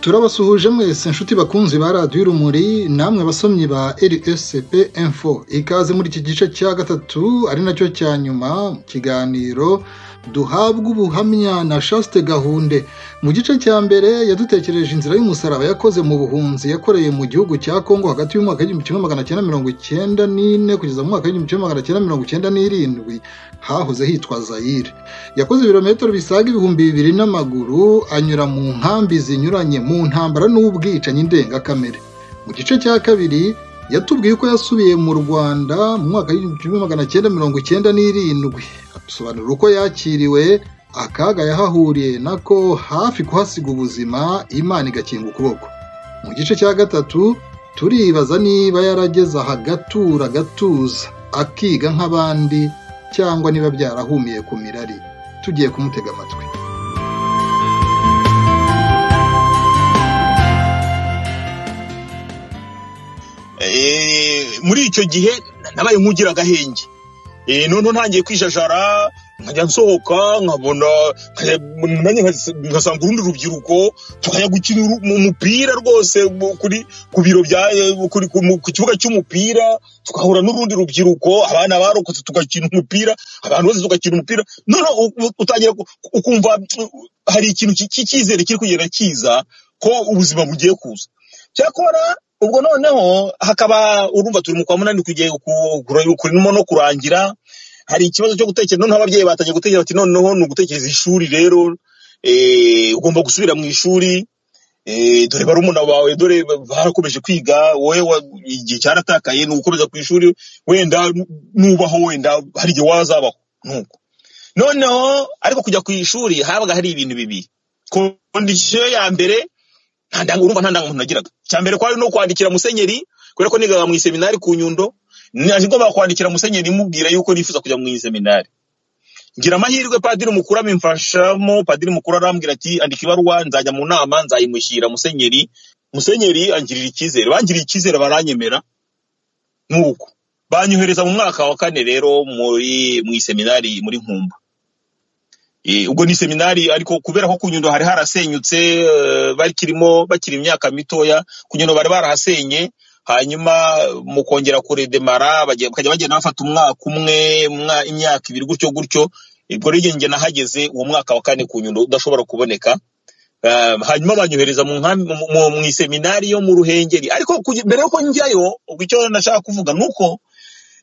turabasuhuje mwese inshuti bakunzi ba radiyo urumuri namwe basomyi ba rscp info ikaze muri iki gice cya gatatu ari nacyo cya nyuma mu kiganiro duhabwa ubuhamya na chaste gahunde mu gice cya mbere yadutekereje inzira y'umusaraba yakoze mu buhunzi yakoreye mu gihugu cya kongo hagati y'umwaka w'igihumbi kimwe magana cyenda mirongo icyenda n'ine kugeza mu mwaka w'igihumbi kimwe magana cyenda mirongo icyenda n'irindwi hahoze hitwa zayire yakoze ibirometero bisaga ibihumbi bibiri n'amaguru anyura mu nkambi zinyuranye mu ntambara n'ubwicanyi ndengakamere mu gice cya kabiri yatubwiye ko yasubiye mu rwanda mu mwaka w'igihumbi kimwe magana cyenda mirongo icyenda n'irindwi adusobanurira uko yakiriwe akaga yahahuriye nako hafi kuhasiga ubuzima imana igakinga ukuboko mu gice cya gatatu turibaza niba yarageze aha gatura agatuza akiga nk'abandi cyangwa niba byarahumiye ku mirari tugiye kumutega amatwi Eh, muri icyo gihe nabaye nk'ugira agahenge Eh, noneho ntangiye kwijajara nkajya nsohoka nkabona nkajya- nanjye nkas- ngasanga urundi rubyiruko tukajya gukina uru- mu- umupira rwose mu- kuri ku biro bya eh, kuri- ku mu- ku kibuga cy'umupira tugahura n'urundi rubyiruko abana barokotse tugakina umupira abantu bose tugakina umupira noneho u- u- utangira ku- ukumva mm, hari ikintu ki- cy'icyizere kiri kugenda kiza ko ubuzima bugiye kuza cyakora ubwo noneho hakaba urumva turi mu kwa munani kugiye ku- kuri- kurimo no kurangira hari ikibazo cyo gutekereza noneho ababyeyi batangiye gutekereza bati noneho ni ugutekereza ishuri rero eh, ugomba gusubira mu ishuri eh, dore barumuna bawe dore barakomeje kwiga wowe wa- igihe cyaratakaye ni ugukomeza ku ishuri wenda nubaho wenda hari igihe wazabaho nuko noneho ariko kujya ku ishuri habaga hari ibintu bibiri kondisiyo ya mbere nta ndanga urumva nta ndangamuntu nagiraga icya mbere kwari no kwandikira musenyeri kubera ko nigaga mu iseminari ku nyundo naje ngomba kwandikira musenyeri mubwira yuko nifuza kujya mu iseminari ngira amahirwe padiri mukuru abimfashamo padiri mukuru arambwira ati andika ibaruwa nzajya mu nama nzayimushyira musenyeri musenyeri angirira icyizere bangiriye icyizere baranyemera nk'uko banyohereza mu mwaka wa kane rero muri mu iseminari muri nkumba Eh, ubwo ni seminari ariko kubera ko ku Nyundo hari harasenyutse eh, bakirimo bakiri imyaka mitoya ku Nyundo bari barahasenye hanyuma mu kongera kuredemara bagiye- bakajya bagenda bafata umwaka umwe umwa- imyaka ibiri gutyo gutyo ubwo rero njye nahageze uwo mwaka wa kane ku Nyundo udashobora kuboneka Eh, hanyuma banyohereza mu nkambi- mu- mu- mu iseminari yo mu ruhengeri ariko kugi- mbere yuko njyayo ubwo icyo nashaka kuvuga ni uko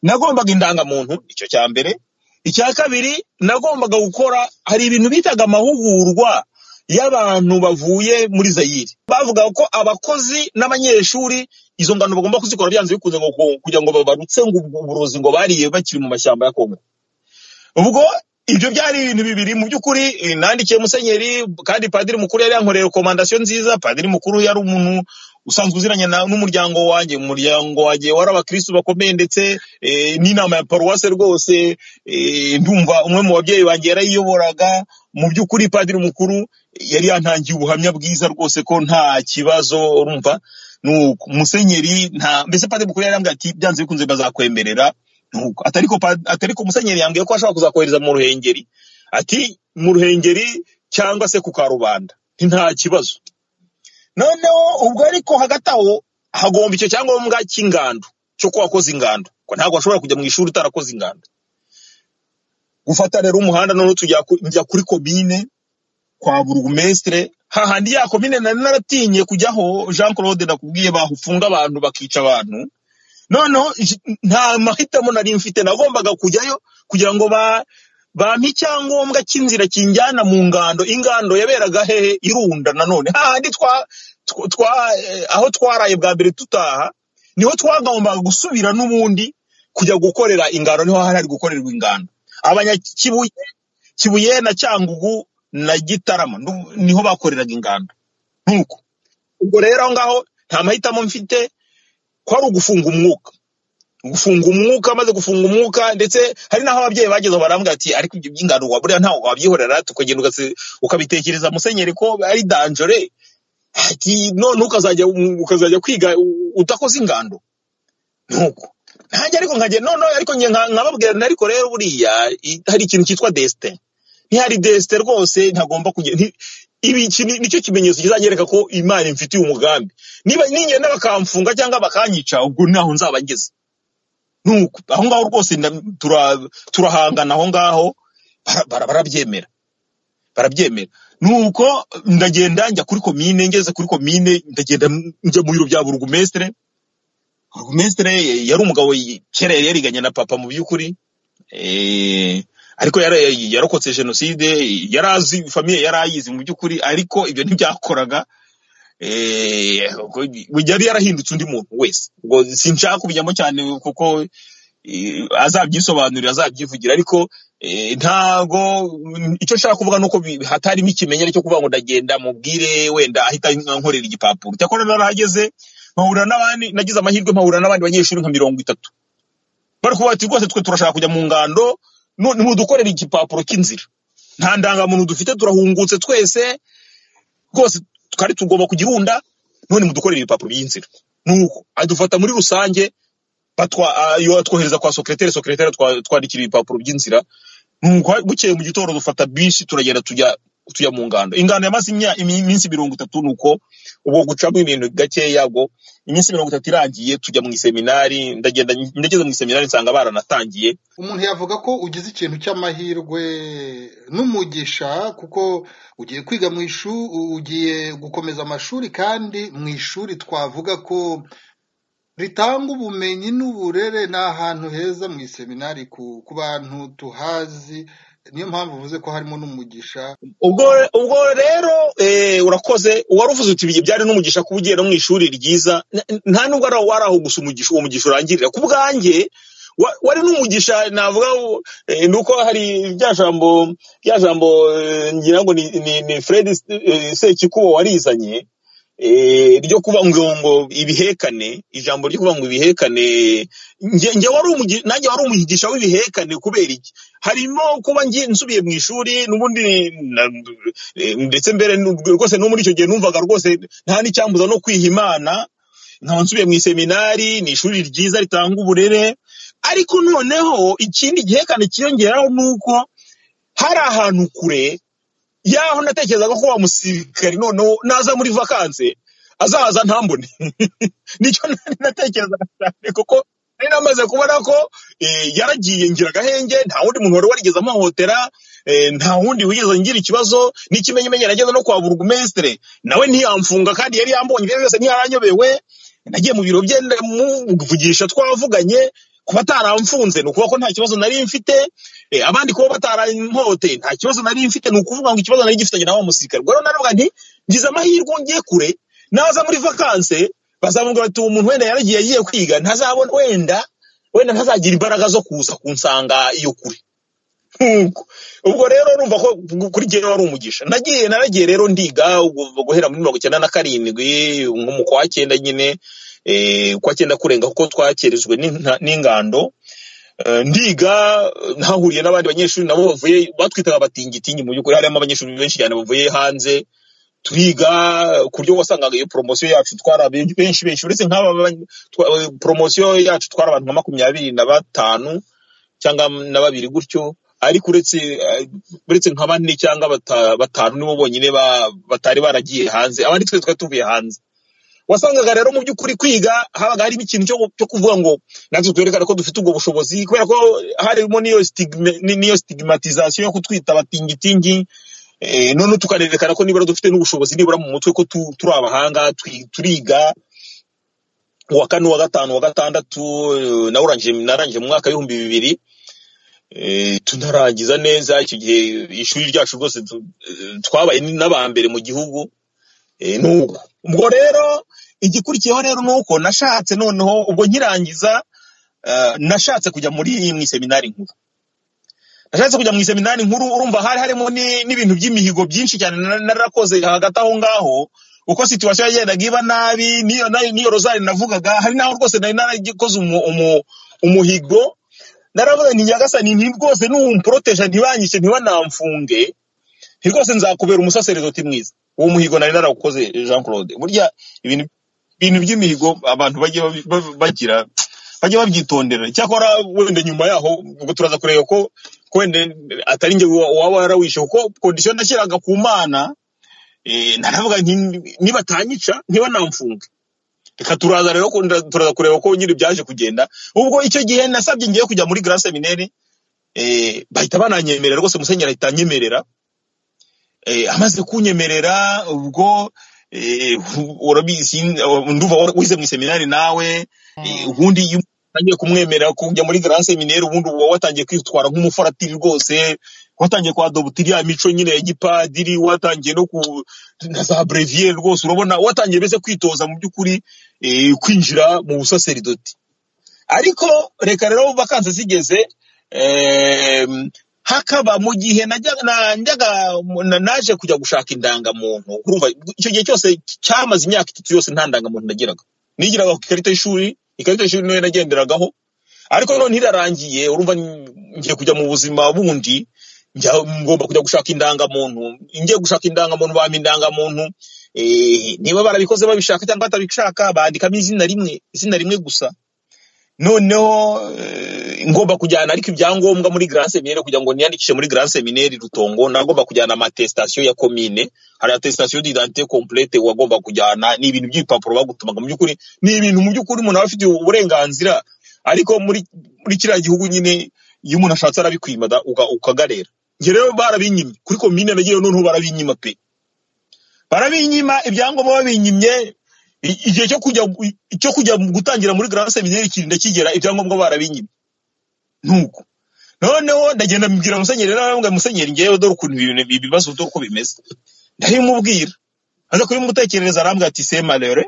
nagombaga indangamuntu icyo cya mbere icya kabiri nagombaga gukora hari ibintu bitaga amahugurwa y'abantu bavuye muri zayire bavugaga ko abakozi n'abanyeshuri izo ngano bagomba kuzikora byanze bikunze ngo ngo- kugira ngo babarutse ngo ubwo uburozi ngo bariye bakiri mu mashyamba ya kongo ubwo ibyo byari ibintu bibiri mu by'ukuri eh, nandikiye musenyeri kandi padiri mukuru yari yankoreye rekomandasiyo nziza padiri mukuru yari umuntu usanzwe uziranye na- n'umuryango wanjye umuryango wanjye wari abakirisitu bakomeye ndetse eh, n'inama ya paruwase rwose eh, ndumva umwe mu babyeyi banjye yarayiyoboraga mu by'ukuri padiri mukuru yari yantangiye ubuhamya bwiza rwose ko nta kibazo urumva nuko musenyeri nta mbese padiri mukuru yari yambwiye ati byanze bikunze bazakwemerera nuko atariko pa- atariko musenyeri yambwiye ko ashobora kuzakohereza mu ruhengeri ati mu ruhengeri cyangwa se ku karubanda nti nta kibazo noneho ubwo ariko hagati aho hagomba icyo cyangombwa cy'ingando cyo ko wakoze ingando ko ntabwo washobora kujya mu ishuri utarakoze ingando gufata rero umuhanda noneho tujya ku- njya kuri komine kwa burugumesitire hahandi ya komine nari naratinye kujyaho jean claude nakubwiye bafunga abantu bakica abantu noneho j- nta mahitamo nari mfite nagombaga kujyayo kugira ngo ba bampa icyangombwa cy'inzira kinjyana mu ngando ingando yaberaga hehe irunda nanone hahandi twa tw- twa eh, aho twaraye bwa mbere tutaha niho twagombaga gusubira n'ubundi kujya gukorera ingando niho hari hari gukorerwa ingando abanyakibuye kibuye na cyangugu na gitarama ndu- niho bakoreraga ingando nkuko ubwo rero aho ngaho nta mahitamo mfite kwari ugufunga umwuka gufunga umwuka maze gufunga umwuka ndetse hari n'aho ababyeyi bageze aho barambwira ati ariko ibyo by'ingano wa buriya ntawe wabyihorera tukagenda ugasi- ukabitekereza musenyeri ko ari danjore ati none ukazajya ukazajya kwiga u- udakoze ingando nuko ntanjye ariko nkajya none ariko njye nka- nkababwira nti ariko rero buriya i- hari ikintu cyitwa desite ntihari desite rwose ntagomba kugenda ibi iki ni- nicyo kimenyetso kizanyereka ko imana imfitiye umugambi niba ningenda bakamfunga cyangwa bakanyica ubwo ntaho nzaba ngeze nuko aho ngaho rwose nda- tura- turahangana aho ngaho bara- bara- barabyemera barabyemera nuko ndagenda njya kuri komine ngeze kuri komine ndagenda njya mu biro bya burugumesitire burugumesitire yari umugabo y- kera yari yariganye na papa mu by'ukuri Eh, ariko yara- yarokotse jenoside yari azi famiye yari ayizi mu by'ukuri ariko ibyo ntibyakoraga Eh, ubwo yari yarahindutse undi muntu wese ubwo sinshaka kubijyamo cyane kuko eh, azabyisobanurira azabyivugira ariko eh, ntago mm, icyo nshaka kuvuga nuko bi- hatarimo ikimenyere cyo kuvuga ngo ndagenda mubwire wenda ahita ankorera igipapuro cyakora narahageze nkahura n'abandi nagize amahirwe nkahura n'abandi banyeshuri nka mirongo itatu bari kuvuga bati rwose twe turashaka kujya mu ngando nu- nimudukorere igipapuro cy'inzira nta ndangamuntu dufite turahungutse twese rwose twari tugomba kugirunda none mudukorera ibipapuro by'inzira nuko adufata muri rusange batwa ah, iyo atwohereza kwa sekreteri sekreteri twandikira ibipapuro by'inzira nuko bukeye mu gitondo dufata bisi turagenda tujya tujya mu ngando ingando yamaze imya- imi- iminsi mirongo itatu nuko ubwo gucamo ibintu gakeya ngo iminsi mirongo itatu irangiye tujya mu iseminari ndagenda ndageze mu iseminari nsanga baranatangiye umuntu yavuga ko ugize ikintu cy'amahirwe n'umugisha kuko ugiye kwiga mu ishuri ugiye gukomeza amashuri kandi mu ishuri twavuga ko ritanga ubumenyi n'uburere ni ahantu heza mu iseminari ku ku bantu tuhazi niyo mpamvu uvuze ko harimo n'umugisha ubwo ubwo rero eh, urakoze wari uvuze uti "Ibi byari n'umugisha kuba ugiye no mu ishuri ryiza N- n- nta nubwo ari wari aho gusa umugisha uwo mugisha urangirira ku bwanjye wa- wari n'umugisha navuga wo- eh, ni uko hari rya jambo rya jambo eh, ngira ngo ni, ni, ni fred eh, sekikubo warizanye eh, ryo kuba ngo ngo ibihekane ijambo ryo kuba ngo ibihekane njye njye wari umugi- nanjye wari umugisha w'ibihekane kubera iki harimo kuba ngi- nsubiye mu ishuri n'ubundi na- Eh, ndetse mbere nu- rwose no muri icyo gihe numvaga rwose nta n'icyambuza no kwiha imana nkaba nsubiye mu iseminari ni ishuri ryiza ritanga uburere ariko noneho ikindi gihekane cyiyongeraho ni uko hari ahantu kure y'aho natekerezaga ko wa musirikari noneho naza muri vakanse azaza ntambone nicyo nari natekerezaga cyane kuko nari namaze kubona ko eh, yaragiye ngira agahenge nta wundi muntu wari warigeze amuhotera eh, nta wundi wigeze ngira ikibazo n'ikimenyimenyi nageze no kwa burugumesitire nawe ntiyamfunga kandi yari yambonye rero yose ntiyaranyobewe nagiye mu biro bye ndamuvugisha twavuganye kuba ataramfunze ni ukuvuga ko nta kibazo nari mfite eh, abandi kuba bataranhote nta kibazo nari mfite ni ukuvuga ngo ikibazo nari gifitanye na wa musirikare ubwo rero naravuga nti ngize amahirwe ngiye kure naza muri vakanse bazamubwira bati uwo muntu wenda yaragiye agiye kwiga ntazabona wenda wenda ntazagira imbaraga zo kuza kunsanga iyo kure nk'uko ubwo rero urumva ko kuri jyewe wari umugisha nagiye naragiye rero ndiga ubwo guhera muri mirongo icyenda na karindwi nko mu kwa cyenda nyine eh, kwa cyenda kurenga kuko twakerejwe n'inta- n'ingando Eh, ndiga eh, ntahuriye n'abandi banyeshuri nabo bavuye batwitaga abatingitingi mu by'ukuri harimo abanyeshuri benshi cyane bavuye hanze turiga ku buryo wasangaga iyo poromosiyo yacu twari abe- benshi benshi uretse nk'aba ba- twa- eh, poromosiyo yacu twari abantu nka makumyabiri na batanu cyangwa na babiri gutyo ariko uretse eh, uretse nka bane cyangwa bata- batanu nibo bonyine ba- batari baragiye hanze abandi twese twari tuvuye hanze wasangaga rero mu by'ukuri kwiga habaga harimo ikintu cyo cyo kuvuga ngo natwe twerekana ko dufite ubwo bushobozi kubera ko harimo n'iyo stigma- ni- n'iyo stigmatization yo kutwita abatingitingi eh, none tukanerekana ko nibura dufite n'ubushobozi nibura mu mutwe ko tu- turi abahanga twi- turiga uwa kane uwa gatanu uwa gatandatu eh, nawurangije narangije mu mwaka w'ibihumbi bibiri eh, tunarangiza neza icyo gihe ishuri ryacu rwose tu- eh, twabaye n'aba mbere mu gihugu eh, n'uko ubwo rero igikurikiyeho rero ni uko nashatse noneho ubwo nkirangiza eh, nashatse kujya muri mu iseminari nkuru nashatse kujya mu iseminari nkuru urumva hari harimo ni- n'ibintu by'imihigo byinshi cyane na- narakoze hagati aho ngaho uko situwasiyo yagendaga iba nabi n'iyo nayo- n'iyo rozari navugaga hari n'aho rwose nari narakoze umu- umu- umuhigo naravuga nti nyagasani nti rwose nuwumporoteja ntibanyice ntibanamfunge nti rwose nzakubera umusaseredoti mwiza uwo muhigo nari narawukoze jean claude burya ibintu ibintu by'imihigo abantu bajya babi- ba- bagira bajya babyitondera cyakora wenda nyuma yaho ubwo turaza kureba ko ko wenda atari njye wa- waba warawishe kuko kondisiyo nashyiraga ku mana eh, naravuga nti nibatanyica ntibanamfunge reka turaza rero ko- turaza kureba ko nyiri byaje kugenda ubwo icyo gihe nasabye ngiye kujya muri grand seminary eh, bahita bananyemerera rwose musenyeri ahita anyemerera eh, amaze kunyemerera ubwo eh, urabizi nduva wara- wize mu seminari nawe eh, ubundi iyo utangiye kumwemerera kujya muri grand seminari ubundi uba watangiye kwitwara nk'umufaratiri rwose watangiye kwadobutira ya mico nyine ya gipadiri watangiye no ku na za brevier rwose urabona watangiye mbese kwitoza mu by'ukuri eh, kwinjira mu busaseridoti ariko reka rero vakansi zigeze em, hakaba mu gihe najya- na- njyaga na- naje kujya gushaka indangamuntu urumva icyo gihe cyose cyamaze imyaka itatu yose nta ndangamuntu nagiraga nigiraga ku ikarita y'ishuri ikarita y'ishuri niyo nagenderagaho ariko none irarangiye urumva n- ngiye kujya mu buzima bundi njya- ngomba kujya gushaka indangamuntu ngiye gushaka indangamuntu bampa indangamuntu eh, niba barabikoze babishaka cyangwa batabishaka bandikamo izina rimwe izina rimwe gusa noneho eh, ngomba kujyana ariko ibyangombwa muri grand seminaire kugira ngo niyandikishe muri grand seminaire rutongo nagomba kujyana amatestation ya commune hari attestation d'identité complète wagomba kujyana ni ibintu by'ibipapuro bagutumaga mu by'ukuri ni ibintu mu by'ukuri umuntu aba afite uburenganzira ariko muri muri kiriya gihugu nyine iyo umuntu ashatse arabikwimada uka- ukagarera njye rero barabinyimye kuri commune nagiye noneho barabinyima pe barabinyima ibyangombwa babinyimye i- igihe cyo kujya cyo kujya mu gutangira muri grand seminary kirinda kigera ibyangombwa barabinyimye nuko noneho ndagenda mbwira musenyeri rero arambwira musenyeri ngewe dore ukuntu ibi bintu- ibi bibazo dore uko bimeze ndabimubwira aza kubimutekerereza arambwira ati se malere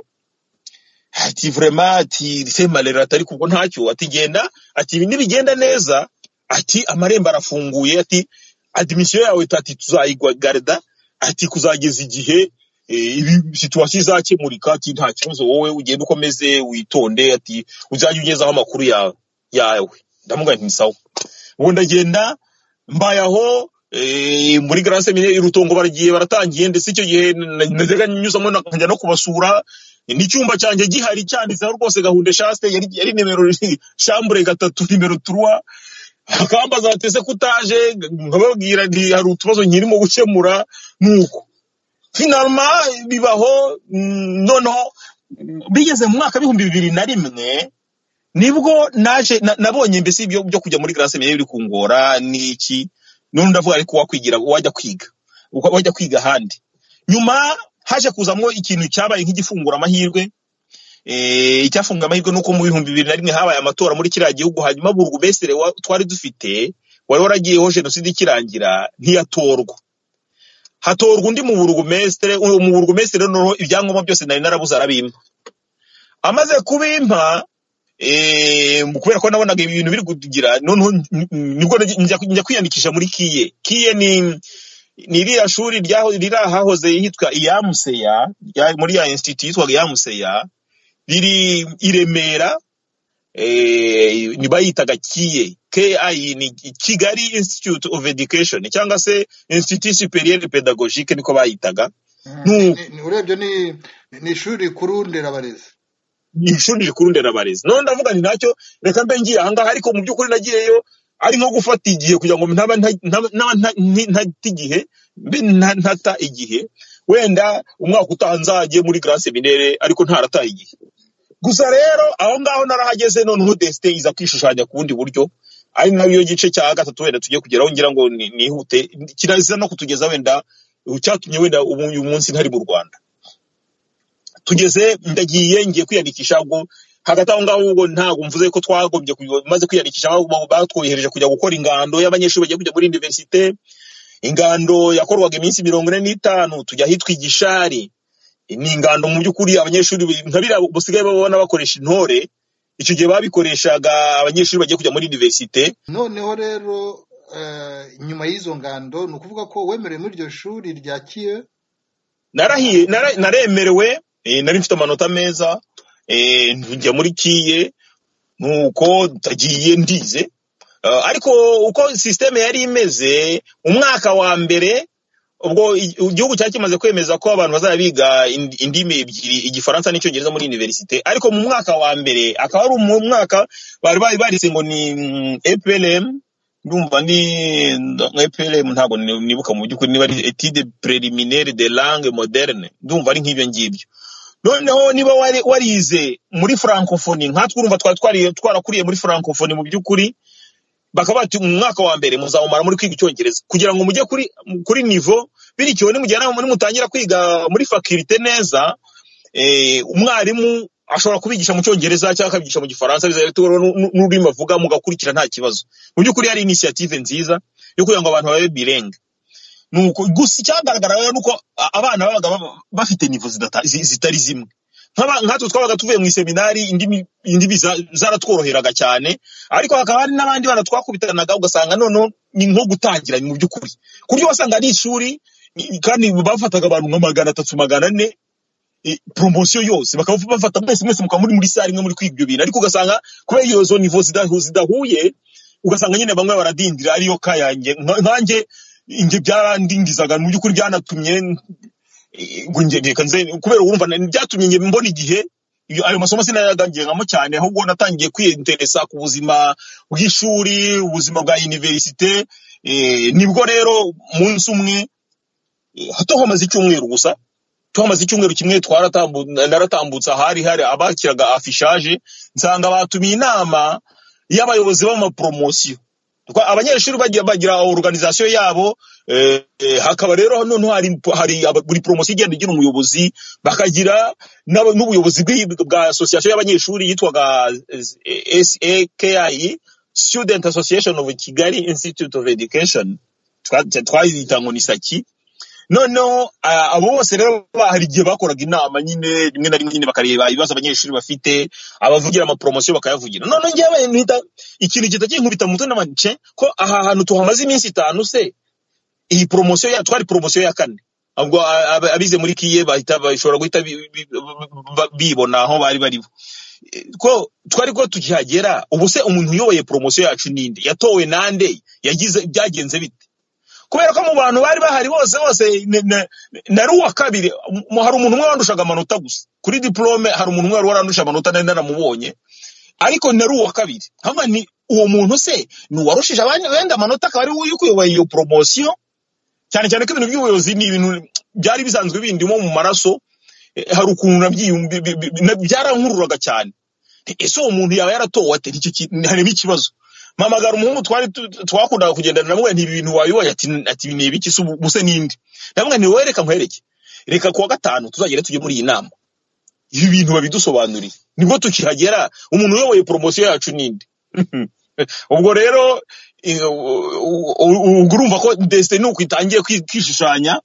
ati vrema ati se malere atari kubwo ntacyo ati genda ati ibi nibigenda neza ati amarembo arafunguye ati admission yawe ati tuzayigarda ati kuzageza igihe eh, ibi situwasiyo izakemurika ati nta kibazo wowe ugenda ukomeze witonde ati uzajya ugezaho amakuru yawe yawe ndamugaye nti sawa ubu ndagenda mbaye aho eh, muri grand seminary rutongo baragiye baratangiye ndetse icyo gihe na- najyaga nyuzamo nakajya no kubasura n'icyumba cyanjye gihari cyanditseho rwose gahunda shaste yari, yari nimero shambure gatatu nimero turuwa akambaza batese kutaje nkababwira nti hari utubazo nkirimo gukemura nuko finalma bibaho mm, noneho mm, bigeze mu mwaka w'ibihumbi bibiri na rimwe nibwo naje na- nabonye mbese ibyo byo kujya muri grand seminari biri kungora niki none ndavuga ariko wakwigira wajya kwiga uka- wajya kwiga ahandi nyuma haje kuzamo ikintu cyabaye nk'igifungura amahirwe eh, icyafunga amahirwe nuko mu bihumbi bibiri na rimwe habaye amatora muri kiriya gihugu hanyuma burgu besere wa- twari dufite wari waragiyeho jenoside ikirangira ntiyatorwa hatorwa undi mu burugumesitire uwo mu burugumesitire noneho ibyangombwa byose nari narabuze arabimpa amaze kubimpa eh, kubera ko nabonaga ibintu biri kugira noneho n- n- nibwo naji- njya njya kwiyandikisha muri kiye kiye ni ni iriya shuri ryaho riri ahahoze hitwa iyamuseya rya- muri ya institut yitwaga iyamuseya riri i remera eh, ni bayitaga kiye ki ni kigali institute of education cyangwa se institut superieur pedagogique niko bayitaga Ni- nuko ni- ni- urebye ni ni ishuri rikuru nderabarezi ni ishuri rikuru nderabarezi none ndavuga nti ntacyo reka mbe ngiye ahangaha ariko mu by'ukuri nagiyeyo ari nko gufata igihe kugira ngo ntaba nta- ntaba- ntaba nta- nti- ntata igihe mbe nta- ntata igihe wenda umwaka utaha nzajye muri grand seminaire ariko ntarataye igihe gusa rero aho ngaho narahageze noneho desite iza kwishushanya ku bundi buryo ari nayo gice cya gatatu wenda tugiye kugeraho ngira ngo ni- nihute kirazira no kutugeza wenda cyatumye wenda ubu uyu munsi ntari mu rwanda tugeze ndagiye ngiye kwiyandikisha ubwo hagati aho ngaho ubwo ntabwo mvuze ko twagombye kuyo- maze kwiyandikisha ahubwo batwohereje kujya gukora ingando y'abanyeshuri bagiye kujya muri universite ingando yakorwaga iminsi mirongo ine n'itanu tujya ahitwa igishari ni ingando mu by'ukuri abanyeshuri be- nka biriya basigaye babona bakoresha intore icyo gihe babikoreshaga abanyeshuri bagiye kujya muri universite noneho rero eh, nyuma y'izo ngando ni ukuvuga ko wemerewe muri iryo shuri rya kiye narahiye nara- naremerewe eh, nari mfite amanota meza eh, njya muri kiye nuko ndagiye ndize Eh, ariko uko sisiteme yari imeze umwaka wa mbere ubwo i- igihugu cyari kimaze kwemeza ko abantu bazajya biga ind- indimi ebyiri igifaransa n'icyongereza muri universite ariko mu mwaka wa mbere akaba ari mu mwaka bari bari barise ngo ni mm, EPLM ndumva ni nka eprm ntabwo ni- nibuka mu by'ukuri niba ari etide preliminaire de langue moderne ndumva ari nk'ibyo ngibyo noneho niba wari warize muri francophonie nkatwe urumva twari twari- twarakuriye muri francophonie mu by'ukuri bakaba bati mu mwaka wa mbere muzawumara muri kwiga icyongereza kugira ngo mujye kuri kuri nivo bityo nimugera nimutangira kwiga muri faculite neza eh, umwarimu ashobora kubigisha mu cyongereza cyangwa akabigisha mu gifaransa bizabitewe n'ururimi avuga mugakurikira nta kibazo mu by'ukuri hari inisiyative nziza yo kugira ngo abantu babe birenge nuko gusa icyagaragara rero nuko a- abana babaga baba- bafite nivo zidata- zi- zitari zimwe Nk'aba- nkatwe twabaga tuvuye mu iseminari indimi indimi za- zaratworoheraga cyane ariko hakaba hari n'abandi bana twakubitanaga ugasanga noneho ni nko gutangira mu by'ukuri ku buryo wasanga ari ishuri i- kandi bafataga abantu nka magana atatu magana ane eh, poromosiyo yose bakaba bafata mwese mwese mukaba muri muri sare imwe muri kwiga ibyo bintu ariko ugasanga kubera iyo zo nivo zidahu- zidahuye ugasanga nyine bamwe baradindira ariyo ka yanjye Nka- nkanjye inge byarandindizaga mu by'ukuri byanatumye eh, ngo nge reka nze kubera urumva na- byatumye nge mbona igihe iyo- ayo masomo sinayagangiramo cyane ahubwo natangiye kwiyinteresa ku buzima bw'ishuri ubuzima bwa univerisite eh, nibwo rero umunsi umwe eh, tuhamaze icyumweru gusa tuhamaze icyumweru kimwe twaratambu- naratambutse ahari hari abakiraga afishaje nsanga batumiye inama y'abayobozi b'amaporomosiyo Twa- abanyeshuri bagiye bagira organization yabo eh, eh, hakaba rero noneho hari, hari aba- buri poromosiyo igenda igira umuyobozi bakagira n'aba- n'ubuyobozi bw'i- bwa association y'abanyeshuri yitwaga eh, SAKI Student Association of Kigali Institute of Education Twa- twayita ngo ni saki noneho ah, abo bose rero ba- hari igihe bakoraga inama nyine rimwe na rimwe nyine bakareba ibibazo abanyeshuri bafite abavugira amaporomosiyo bakayavugira noneho ngewe mpita ikintu gihita kinkubita mu mutwe n'amace ko aha hantu tuhamaze iminsi itanu se iyi poromosiyo ya twari poromosiyo ya kane ubwo a- a- abize muri kiye bahita bashobora guhita bi- bi- ba- bibona aho bari bari bo. Eh, ko twari ko tukihagera ubu se umuntu uyoboye poromosiyo yacu ninde yatowe nande yagize byagenze bite kubera ko mu bantu bari bahari bose bose ne- ne- nari uwa kabiri mu- hari umuntu umwe wandushaga amanota gusa kuri diplome hari umuntu umwe wari warandusha amanota nari naramubonye ariko nari uwa kabiri nkaba ni uwo muntu se ni uwarushije abandi wenda amanota akaba ari we uri kuyoboye iyo poromosiyo cyane cyane ko ibintu by'ubuyobozi ni ibintu byari bisanzwe bindimo mu maraso eh, hari ukuntu nabyiyum- bi- bi- bi- na- byarankururaga cyane Nti, ese uwo muntu yaba yaratowe ate Nicyo ki- harimo ikibazo mpamagara umuhungu twari tu- tu- twakundaga kugendana namwe nti ibi bintu wabiboye ati ati ni ibiki se ubu se ninde namwe ni wowe reka nkwereke reka kuwa gatanu tuzagere tujye muri iyi nama ibi bintu babidusobanuriye nibwo tukihagera umuntu uyoboye poromosiyo yacu ninde ubwo rero eh, u- u- ubwo urumva ko desite ni uko itangiye kwi- kwishushanya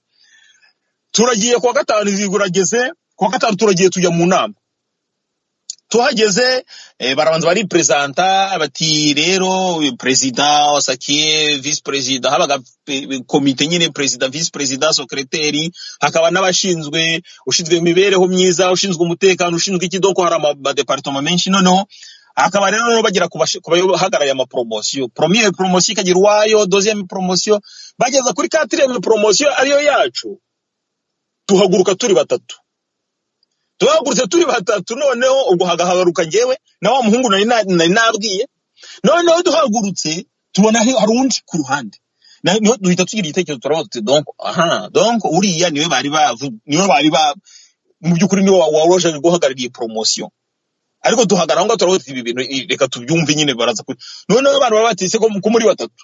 turagiye kuwa gatanu zigurageze kuwa gatanu turagiye tujya mu nama tuhageze eh, barabanza baripresenta bati rero perezida wasakiye visi perezida habaga eh, komite nyine perezida visi perezida sekreteri hakaba n'abashinzwe ushinzwe imibereho myiza ushinzwe umutekano ushinzwe iki doko hari ama- amadepartoma menshi noneho hakaba rero noneho bagera ku bashi- ku bahagarariye amaporomosiyo promiye poromosiyo ikagira uwayo doziyeme poromosiyo bageza kuri katiriyeme poromosiyo ariyo yacu tuhaguruka turi batatu tuhagurutse turi batatu noneho ubwo hagahabaruka njyewe na wa muhungu nari na- nari nabwiye noneho duhagurutse tubona hari hari undi ku ruhande Na- niho duhita tugira igitekerezo turavuga tuti donc aha donc uriya niwe bari bavu- niwe bari ba mu by'ukuri niwe waroje guhagarariye poromosiyo ariko duhagarara aho ngaho turavuga tuti ibi bintu i- reka tubyumve nyine baraza kuri noneho abantu baba batise ko ko muri batatu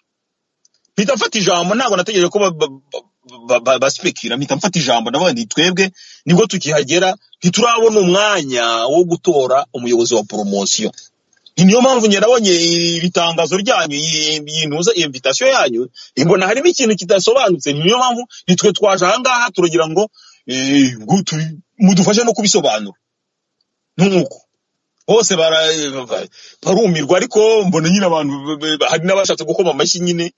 mpita mfata ijambo ntabwo nategereje ko ba- ba- ba- ba- basipikira mpita mfata ijambo ndavuga nti twebwe nibwo tukihagera ntiturabona umwanya wo gutora umuyobozi wa poromosiyo Ni niyo mpamvu njye nabonye iri tangazo ryanyu iyi- iyi ntuza iyi invitation yanyu imbona harimo ikintu kidasobanutse Ni niyo mpamvu nitwe twaje ahangaha turagira ngo eh, ngo tu- mudufashe no kubisobanura nkuko bose bara- ba- barumirwa ariko mbona nyine abantu b- b- hari n'abashatse gukoma amashyi nyine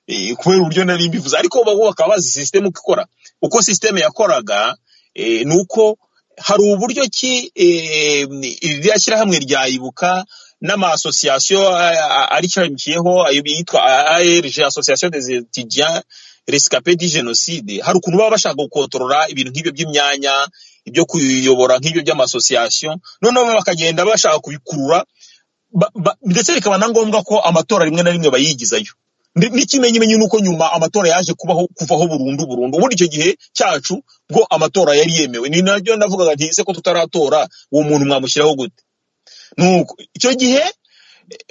eh, kubera uburyo nari mbivuze ariko bo bakaba bazi sisiteme uko ikora uko sisiteme yakoraga eh, ni uko hari uburyo ki eh, iriya shyirahamwe rya ibuka n'amasosiyasiyo aricamikiyeho ayo yitwa ARG association des étudiants rescapés du génocide hari ukuntu baba bashaka gukontorora ibintu nk'ibyo by'imyanya ibyo kuyobora nk'ibyo by'amasosiyasiyo noneho bakagenda bashaka kubikurura ba- ba- ndetse bikaba na ngombwa ko amatora rimwe na rimwe bayigizayo Ndi- n'ikimenyimenyi ni uko nyuma amatora yaje kubaho kuvaho burundu burundu ubundi icyo gihe cyacu bwo amatora yari yemewe ni nabyo navugaga nti ese ko tutaratora uwo muntu mwamushyiraho gute nuko icyo gihe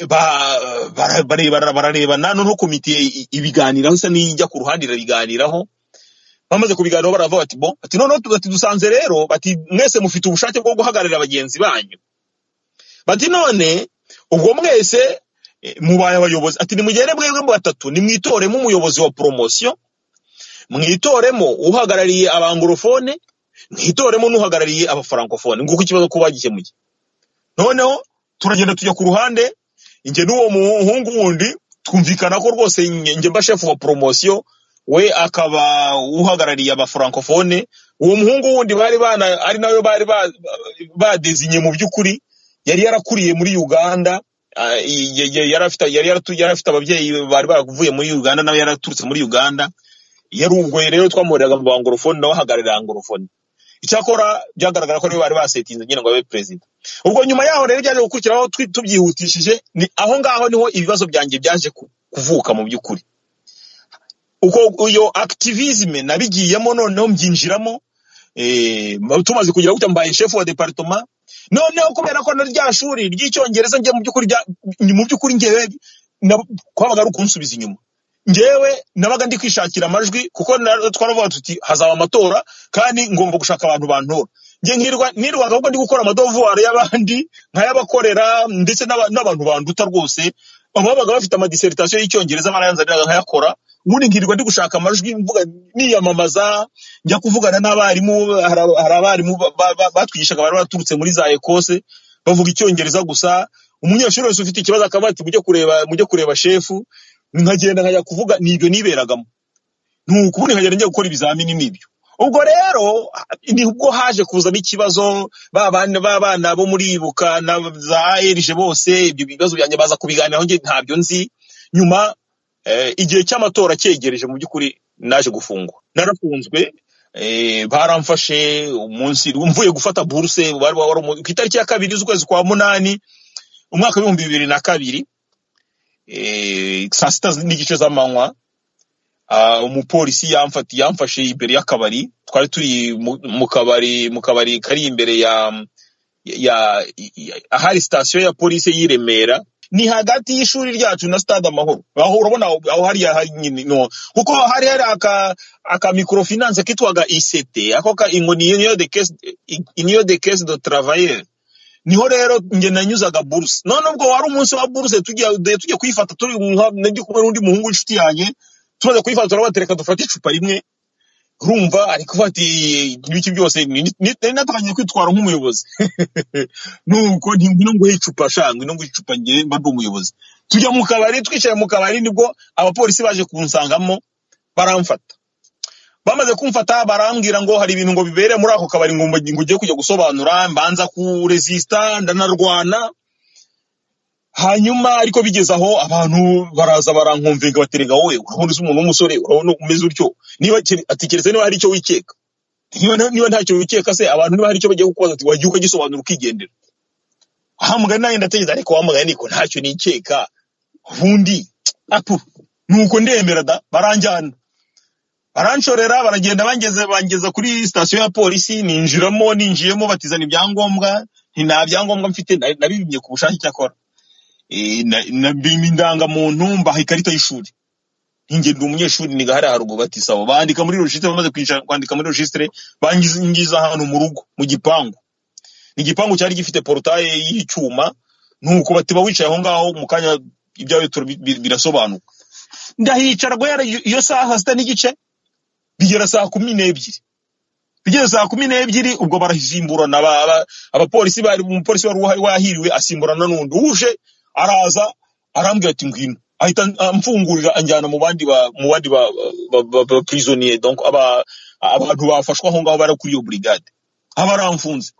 ba- bara- barebana bararebana noneho komite i- ibiganiraho isa n'ijya ku ruhande irabiganiraho bamaze kubiganiraho baravuga bati bo bati noneho tu- bati dusanze rero bati mwese mufite ubushake bwo guhagararira bagenzi banyu bati none ubwo mwese eh, mubaye abayobozi ati nimugende mwebwe batatu nimwitoremo umuyobozi wa poromosiyo mwitoremo uhagarariye abangorofone mwitoremo n'uhagarariye abafarankofone nguko ikibazo kuba gikemuye noneho turagenda tujya ku ruhande njye n'uwo muhungu wundi twumvikana ko rwose nge- njye mba shefu wa poromosiyo we akaba uhagarariye abafurankofone uwo muhungu wundi bari bana ari nawe bari ba- badezinye mu by'ukuri yari yarakuriye muri uganda ah, y- y- yari afite yari yaratu- yari afite ababyeyi bari baravuye muri uganda nawe yaraturutse muri uganda yarungoye rero twamuhoreraga mu bangorofone nawe ahagararira angorofone icyakora byagaragara ko nibo bari basetinze nyine ngo abe perezida ubwo nyuma yaho rero byaje gukurikiraho twi- tubyihutishije ni aho ngaho niho ibibazo byanjye byaje ku- kuvuka mu by'ukuri uko iyo activisme nabigiyemo noneho mbyinjiramo eh, tumaze kugira gutya mbaye chef wa departement noneho kubera ko na rya shuri ry'icyongereza njye mu by'ukuri rya- ni mu by'ukuri njyewe na- kwabaga ari ukunsubiza inyuma njyewe nabaga ndi kwishakira amajwi kuko na- twaravuga tuti hazaba amatora kandi ngomba gushaka abantu bantora njye nkirwa nirwaga ahubwo ndi gukora amadovuwari y'abandi nkayabakorera ndetse n'aba- n'abantu banduta rwose ababaga bafite amadiseritasiyo y'icyongereza barayanzaniraga nkayakora ubundi nkirirwa ndi gushaka amajwi mvuga niyamamaza njya kuvugana n'abarimu hari aba- hari abarimu ba- ba- ba- batwigishaga bari baturutse muri za ekose bavuga icyongereza gusa umunyeshuri wese ufite ikibazo akaba ati mujye kureba mujye kureba shefu nkagenda nkajya kuvuga ni ibyo niberagamo nuko ubundi nkagenda njya gukora ibizamini n'ibyo ubwo rero nibwo haje kuzamo ikibazo ba bana ba bana bo muri ibuka na za ARG bose ibyo bibazo byanjye baza kubiganiraho njye ntabyo nzi nyuma eh, igihe cy'amatora cyegereje mu by'ukuri naje gufungwa narafunzwe eh, baramfashe umunsi mvuye gufata buruse wari wari umu- ku itariki ya kabiri z'ukwezi kwa munani umwaka w'ibihumbi bibiri na kabiri eh, saa sita n'igice z'amanywa Ah, umupolisi yamfati yamfashe imbere y'akabari twari turi mu mu kabari mu kabari kari imbere ya ya, ya ahari sitasiyo ya polisi y'i Remera ni hagati y'ishuri ryacu na stade amahoro aho urabona aho aho hariya hari nyine no kuko hari hari aka aka microfinance kitwaga ICT ako ka ngo ni union de caisse union de caisse de travailleurs niho rero nge nanyuzaga buruse none ubwo wari umunsi wa buruse tujya de- tujya kuyifata turi nka ndi kumwe n'undi muhungu w'inshuti yanjye tumaze kuyifata turavuga reka dufate icupa rimwe urumva ari kuvuga ati ibiki byose ni- ni- nari natangiye kwitwara nk'umuyobozi nuko ntingwino nguhe icupa sha ngwino nguhe icupa ngewe mba ndi umuyobozi tujya mu kabari twicaye mu kabari nibwo abapolisi baje kunsangamo baramfata bamaze kumfata barambwira ngo hari ibintu ngo bibere muri ako kabari ngo mba- ngo ugiye kujya gusobanura mbanza kuresista ndanarwana hanyuma ariko bigeze aho abantu baraza barankumvinga baterega wowe urabona uzi umuntu w'umusore urabona umeze utyo niba kere- ati keretse niba hari icyo wikeka niba nta- niba ntacyo wikeka se abantu niba hari icyo bagiye kukubaza ati wagiye ukagisobanura ukigendera aha mugani nanjye ndatekereza ariko wa mugani niko ntacyo nikeka ubundi apu nuko ndemera da baranjyana baranshorera baragenda bangeze bangeza kuri sitasiyo ya polisi ninjiramo ninjiyemo batizana ibyangombwa nti nta byangombwa mfite na- nabibimye ku bushake icyakora Eh, na- nabimye indangamuntu mbaha ikarita y'ishuri ninjye ndi umunyeshuri niga hariya haruguru bati sawa bandika muri registre bamaze kwicara kwandika muri registre bangiza ahantu mu rugo mu gipangu ni igipangu cyari gifite porutaye y'icyuma nuko bati ba wicaye aho ngaho mu kanya ibyawe turabi- bi- birasobanuka ndahicara rwe iyo saha sita n'igice bigera saa kumi n'ebyiri bigeze saa kumi n'ebyiri ubwo barasimburana aba- aba- abapolisi bari umupolisi wari uhari wahiriwe asimburana n'undi uje araza arambwira ati ngwino ahita amfungurira anjyana mu bandi ba mu bandi ba ba- ba- ba- prisonniers donc aba abantu bafashwe aho ngaho bari kuri iyo brigade aba aramfunze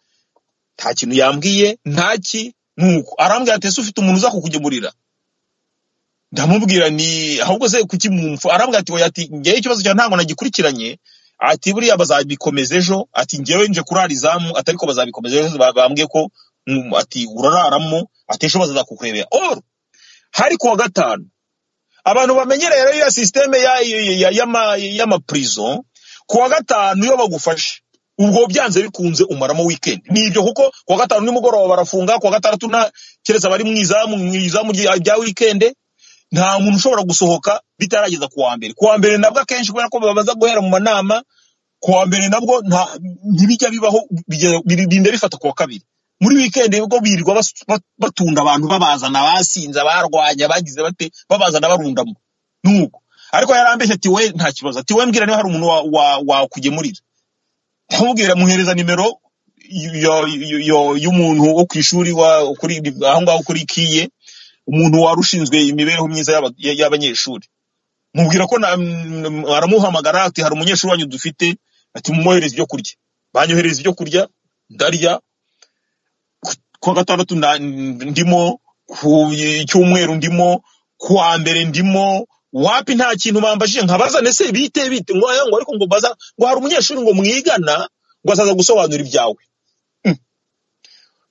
nta kintu yambwiye ntaki nuko arambwira ati ese ufite umuntu uza kukugemurira ndamubwira ni ahubwo se kuki mwumva arambwira ati oya ati ngewe ikibazo cyawe ntabwo nagikurikiranye ati buriya bazabikomeza ejo ati ngewe nje kurara izamu ati ariko bazabikomeza ejo ba- bambwiye ko mm, ati urararamo ati ejo bazaza kukurebera or hari ku wa gatanu abantu bamenyereye rero iyo sisiteme y'amapurizo ku wa gatanu iyo bagufashe ubwo byanze bikunze umaramo wikendi ni ibyo kuko ku wa gatanu nimugoroba barafunga ku wa gatandatu nta keretse abari mu izamu mu izamu rya rya wikendi nta muntu ushobora gusohoka bitarageza ku wa mbere ku wa mbere nabwo akenshi kubera ko babaza guhera mu manama ku wa mbere nabwo nta- ntibijya bibaho bijya- birinda bifata ku wa kabiri muri wikendi ubwo birirwa bas- ba- batunda abantu babazana basinze barwanya bagize bate babazana barundamo nuko ariko yarambeshye ati we nta kibazo ati we mbwira niba hari umuntu wa- wa- wakugemurira ntamubwira muhereza nimero yo- yo- yo- y'umuntu wo ku ishuri wa- kuri aho ngaho kuri kiye umuntu wari ushinzwe imibereho myiza y'aba- y'abanyeshuri mubwira ko na- mm, aramuhamagara ati hari umunyeshuri wanyu dufite ati mumwohereze ibyo kurya banyohereza ibyo kurya ndarya ku wa gatandatu nda- ndimo ku cyumweru ndimo ku wa mbere ndimo wapi nta kintu bambajije nkabaza nese bite bite ngo aya ngo ariko ngo baza ngo hari umunyeshuri ngo mwigana ngo azaza gusobanura ibyawe Mm.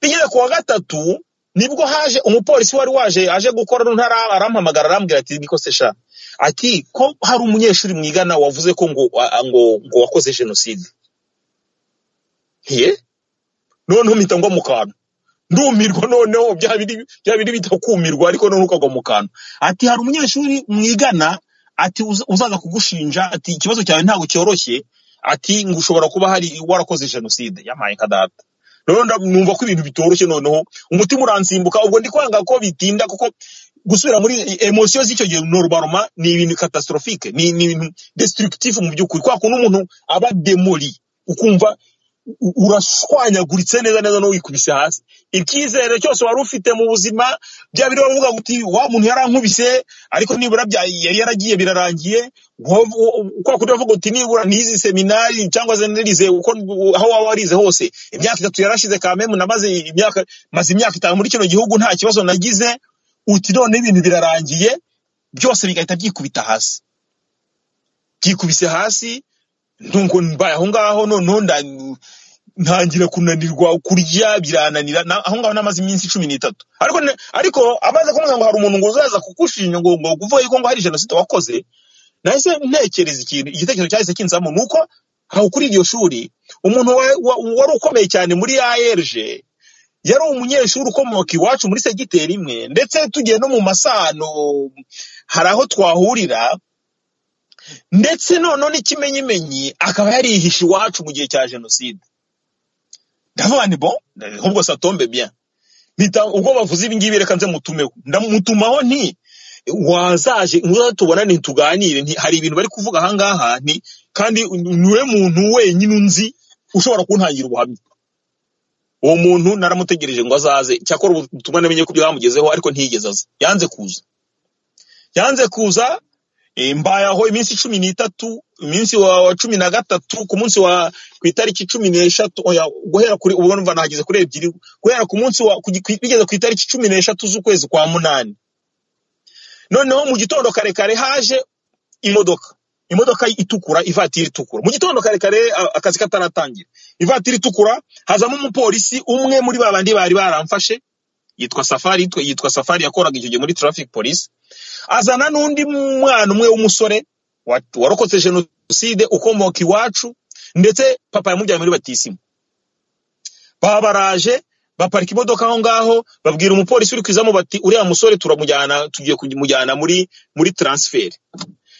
bigeze ku wa gatatu nibwo haje umupolisi wari waje aje gukora ntara arampamagara arambwira ati niko se sha ati ko hari umunyeshuri mwigana wavuze ko ngo wa- ngo ngo wakoze jenoside ye noneho mpita ngwa mu kantu ndumirwa noneho bya biri bya biri bita kumirwa ariko noneho ukagwa mu kantu ati hari umunyeshuri mwigana ati uza- uzaza kugushinja ati ikibazo cyawe ntabwo cyoroshye ati ngo ushobora kuba hari warakoze jenoside yamaye nka data noneho nda- numva ko ibintu bitoroshye noneho umutima uransimbuka ubwo ndi kwanga ko bitinda kuko gusubira muri emosiyo z'icyo gihe norubaroma ni ibintu catastrophique ni ni ibintu destructif mu by'ukuri kwa kuntu umuntu aba demoli ukumva u- urashwanyaguritse neza neza n'uwikubise hasi icyizere cyose wari ufite mu buzima bya biri bavuga ngo uti wa muntu yarankubise ariko nibura bya yari yaragiye birarangiye Wo- wo- kwa kundi bavuga uti nibura n'izi seminari cyangwa se narize uko aho waba warize hose imyaka itatu yarashize kamemu namaze imyaka maze imyaka itanu muri kino gihugu nta kibazo nagize uti none ibintu birarangiye byose bigahita byikubita hasi byikubise hasi ntungo mbaye aho ngaho noneho nda- ntangira kunanirwa kurya birananira na- aho ngaho namaze iminsi cumi n'itatu ariko ne- ariko amaze kumbwira ngo hari umuntu ngo uzaza kugushinja ngo ngo kuvuga yuko ngo hari jenoside wakoze nahise ntekereza ikintu igitekerezo cyahise kinzamo ni uko aho kuri iryo shuri umuntu wa- wa- wari ukomeye cyane muri ARG yari umunyeshuri ukomoka iwacu muri segiteri imwe ndetse tugiye no mu masano hari aho twahurira ndetse noneho n'ikimenyimenyi akaba yarihishe iwacu mu gihe cya jenoside ndavuga nti bon ahubwo satombe bien mpita ubwo bavuze ibi ngibi reka nze mutumeho ndamutumaho nti wazaje nguza tubonane tuganire nti hari ibintu bari kuvuga aha ngaha nti kandi niwe muntu wenyine unzi ushobora kuntangira ubuhamya uwo muntu naramutegereje ngo azaze cyakora ubu butumwa namenye ko byamugezeho ariko ntiyigeze aza yanze kuza yanze kuza eh, mbaye aho iminsi cumi n'itatu iminsi wa, wa cumi na gatatu ku munsi wa ku itariki cumi n'eshatu oya guhera kuri ubwo numva nahageze kuri ebyiri guhera ku munsi wa ku gi- ku- bigeze ku itariki cumi n'eshatu z'ukwezi kwa munani noneho mu gitondo kare kare haje imodoka imodoka itukura ivatiri itukura mu gitondo kare kare a- akazi kataratangira ivatiri itukura hazamo umupolisi umwe muri ba bandi bari baramfashe yitwa safari yitwa- yitwa safari yakoraga icyo gihe muri traffic police azana n'undi mwana umwe w'umusore wa- warokotse jenoside ukomoka iwacu ndetse papa yamujyanye muri batisimu baba baraje baparika imodoka aho ngaho babwira umupolisi uri kwizamo bati uriya musore turamujyana tugiye kumujyana muri muri transferi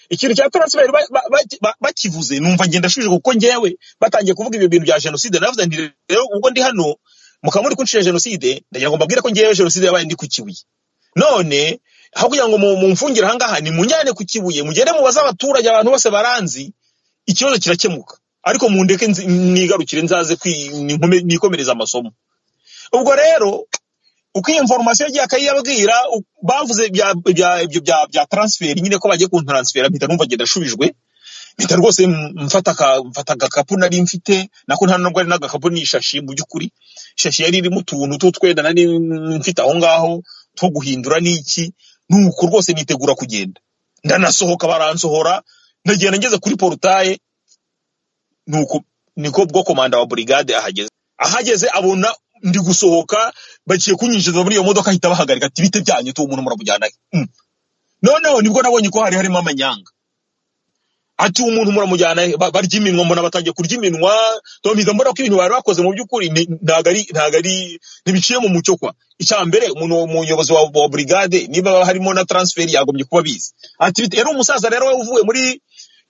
ikintu cya transferi ba- ba- ba- ba- bakivuze numva ngenda shubije kuko ngewe batangiye kuvuga ibyo bintu bya jenoside navuze nti rero ubwo ndi hano mukaba muri kuncira jenoside ndagira ngo mbabwire ko ngewe jenoside yabaye ndi ku kibuye none aho kugira ngo mu- mumfungire aha ngaha nimunjyane ku kibuye mugende mubaze abaturage abantu bose baranzi ikibazo kirakemuka ariko mundeke nzi- mwigarukire nzaze kwi- ninkome- nikomereze amasomo ubwo rero uko iyi inforomasiyo yagiye akayibabwira u- bavuze ibya- ibya- ibyo bya bya taransiferi nyine ko bagiye kuntaransifera mpita numva ngenda ashubijwe mpita rwose m- mfata aka- mfata agakapu nari mfite nako nta nubwo ari n'agakapu ni ishashi mu by'ukuri ishashi yari irimo utuntu tw'utwenda nari mfite aho ngaho two guhindura n'iki nuko rwose nitegura kugenda ndanasohoka baransohora ndagenda ngeze kuri porutaye nuko niko bwo komanda wa burigade ahageze ahageze abona ndi gusohoka baciye kunyinjiza muri iyo modoka ahita bahagarika ati bite byanyu tuwo muntu muramujyana he?" Mm. noneho nibwo nabonye ko hari harimo amanyanga ati umuntu muramujyana he? Ba- barya iminwa mbona batangiye kurya iminwa ntombiza mbona ko ibintu bari bakoze mu by'ukuri ni- ntago ari ntago ari ntibiciye mu mucyo kwa icya mbere umuntu umuyobozi wa, wa brigade niba harimo na transferi yagombye kuba abizi ati bite- yari umusaza rero uvuye muri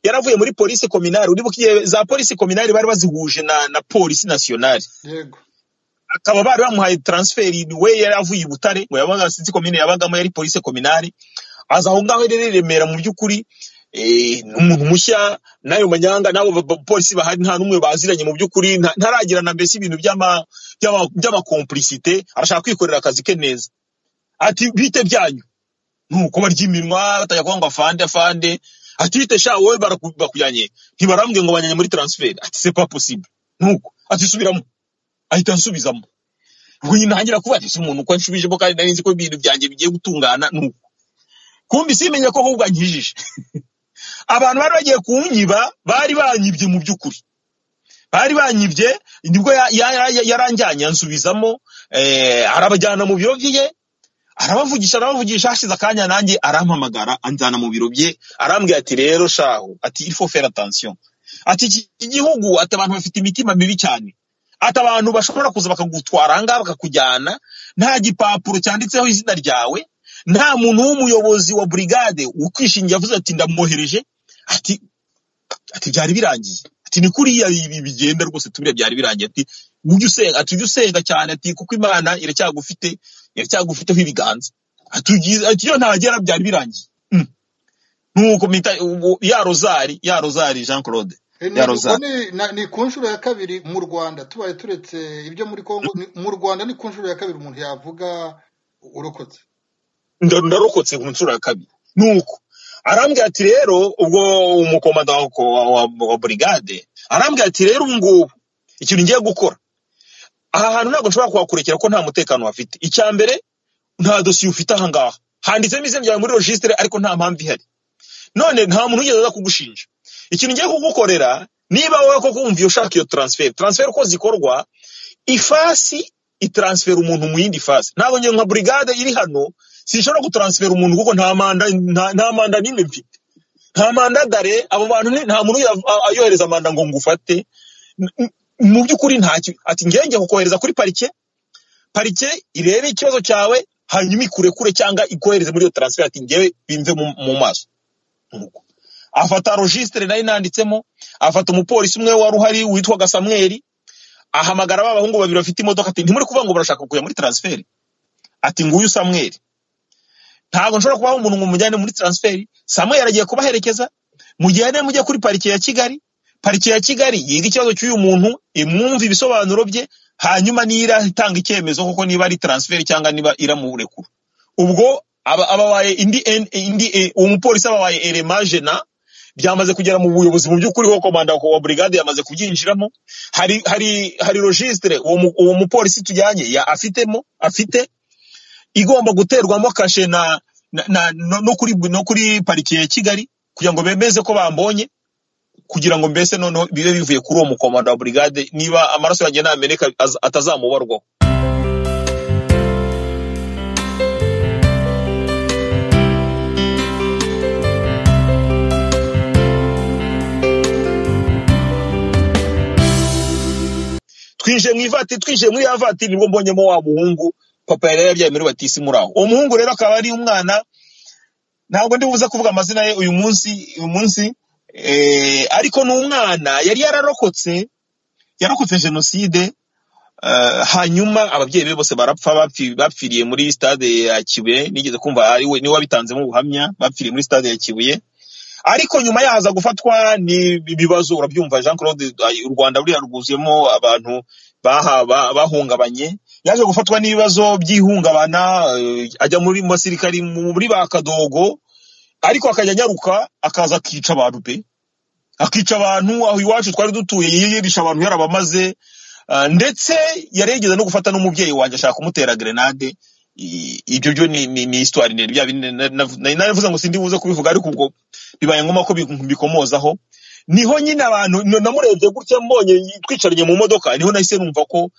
yaravuye muri polisi kominari uribuka igihe za polisi kominari bari bazihuje na, na polisi nasiyonari yego akaba bari bamuhaye transferi we yari avuye i butare ngo yabaga sinzi komine yabagamo yari polise kominari aza aho ngaho rero i remera mu by'ukuri eh, ni umuntu mushya n'ayo manyanga n'abo ba- ba- polisi bahari nta n'umwe baziranye mu by'ukuri nta- ntaragirana mbese ibintu by'ama- by'ama- by'amakompurisite arashaka kwikorera akazi ke neza ati bite byanyu nuko barya iminwa batajya kuvuga ngo afande afande ati bite sha wowe baraku- bakujyanye ntibarambwiye ngo bajyanye muri transferi ati c'est pas possible nuko ati subiramo ahita ansubizamo ubwo nyine ntangira kuba ati umuntu uko anshubijemo kandi nari nzi ko ibintu byanjye bigiye gutungana nuko kumbi simenye ko ahubwo ankijije abantu bari bagiye kunyiba bari banyibye mu by'ukuri bari banyibye nibwo ya- ya- ya- yaranjyanye ansubizamo eh, arabajyana mu biro bye arabavugisha arabavugisha hashize akanya nanjye arampamagara anjyana mu biro bye arambwira ati rero shaho ati il faut faire attention ati iki igihugu ati abantu bafite imitima mibi cyane ati abantu bashobora kuza bakagutwara ahangaha bakakujyana nta gipapuro cyanditseho izina ryawe nta muntu w'umuyobozi wa burigade ukwishingiye avuze ati ndamwohereje ati ati byari birangiye ati ni kuriya ibi bigenda rwose tubire byari birangiye ati ujye usenga ati ujye usenga cyane ati kuko imana iracyagufite iracyagufiteho ibiganza ati ugize- ati iyo ntagera byari birangiye Mm. nuko mpita- ubu- ya rozari ya rozari jean claude Eh, ni- Ya Rosa. ni- na- ni ku nshuro ya kabiri mu rwanda tubaye turetse ibyo muri congo ni- mu rwanda ni ku nshuro ya kabiri umuntu yavuga urokotse Nda- ndarokotse ku nshuro ya kabiri nuko arambwira ati rero ubwo umukomanda wa, wa, wa- wa brigade arambwira ati rero ubu ngubu ikintu ngiye gukora aha hantu ntabwo nshobora kuhakurekera ko nta mutekano hafite icya mbere nta dosiye ufite aha ngaha handitsemo izina ryawe muri regisitire ariko nta mpamvu ihari none nta muntu wigeze aza kugushinja ikintu ngiye kugukorera niba wowe koko wumviye ushaka iyo transferi transferi uko zikorwa ifasi itaransifera umuntu mu yindi fasi ntabwo njye nka burigade iri hano sinshobora gutaransifera umuntu kuko nta manda nta- nta manda n'imwe mfite nta manda dare abo bantu ni- nta muntu uya- a- ayohereza manda ngo ngufate N- n- mu by'ukuri ntacyo ati ngenge kukohereza kuri parike parike irebe ikibazo cyawe hanyuma ikurekure cyangwa ikohereze muri iyo taransifera ati ngewe bimve mu, mu maso Nuko. afata rogisitire nari nanditsemo afata umupolisi umwe wari uhari witwaga samweri ahamagara ba bahungu babiri bafite imodoka ati ntimuri kuvuga ngo barashaka kujya muri taransiferi ati nguyu samweri ntabwo nshobora kubaha umuntu ngo mujyane muri taransiferi samweri agiye kubaherekeza mujyane mujye kuri parike ya kigali parike ya kigali yiga ikibazo cy'uyu muntu imwumva ibisobanuro bye hanyuma nira itanga icyemezo koko niba ari taransiferi cyangwa niba iramurekura ubwo aba- ababaye indi en- indi eh, uwo mupolisi ababaye eremajena byamaze kugera mu buyobozi mu by'ukuri ho komanda wa brigade yamaze kubyinjiramo hari hari hari registre uwo mu- uwo mupolisi tujyanye ya afitemo afite igomba guterwamo kashe na, na, na no, no kuri no kuri parike ya Kigali kugira ngo bemeze ko bambonye kugira ngo mbese noneho bibe bivuye kuri uwo mukomanda wa brigade niba amaraso yanjye nameneka az- atazamubarwaho twinjiye mu ivatiri twinjiye muri ya vatiri nibwo mbonyemo wa muhungu papa yari yabyaye muri batisi muri aho uwo muhungu rero akaba ari umwana ntabwo ndi buze kuvuga amazina ye uyu munsi uyu munsi eh, ariko ni umwana yari yararokotse yarokotse jenoside eh, hanyuma ababyeyi be bose barapfa bapfi- bapfiriye muri stade ya kibuye nigeze kumva ari we niwe wabitanzemo ubuhamya bapfiriye muri stade ya kibuye ariko nyuma yahaza gufatwa ni ibibazo urabyumva jean claude ay, u rwanda ruriya rwuzuyemo abantu baha- ba- bahungabanye yaje gufatwa n'ibibazo by'ihungabana eh, ajya muri mu basirikari muri ba kadogo ariko akajya anyaruka akaza akica abantu pe akica abantu aho iwacu twari dutuye yiyirisha abantu yarabamaze Ah, ndetse yari yigeze no gufata n'umubyeyi wanjye ashaka kumutera grenade I- ibyo byo ni ni- ni histoire ndende bya bindi na- na- na- naravuze ngo sindi buze kubivuga ariko ubwo bibaye ngombwa ko bi- bikomozaho niho nyine abantu n- namurebye gutya mbonye twicaranye mu modoka niho nahise numva ko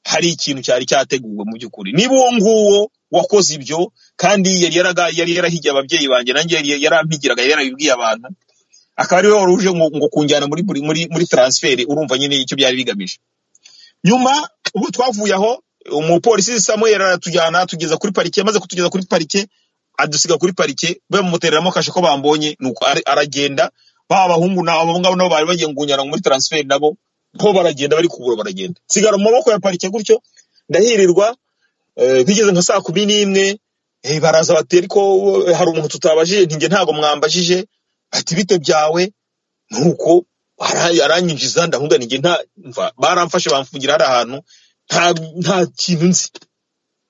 hari ikintu cyari cyateguwe mu by'ukuri niba uwo nguwo wakoze ibyo kandi yari yaraga yari yarahigiye ababyeyi banjye nanjye yari yarampigiraga yari yarabibwiye abantu akaba ariwe wari uje ngo, ngo kunjyana muri muri muri, muri transfer urumva nyine icyo byari bigamije nyuma ubu twavuye aho umupolisi Samuel aratujyana tugeza kuri parike maze kutugeza kuri parike adusiga kuri parike bamutereramo kashe ko bambonye nuko ari- aragenda ba bahungu na abo ngabo nabo bari bagiye kunjyana muri transfer nabo bo baragenda bari kubura baragenda nsigara mu maboko ya parike gutyo ndahirirwa eh, bigeze nka saa kumi n'imwe eh, baraza bati ariko eh, hari umuntu tutabajije ntinge ntabwo mwambajije ati bite byawe nuko ara- aranyinjiza ndahunga ninjye nta mva baramfashe bamfungira hari ahantu nta nta kintu nzi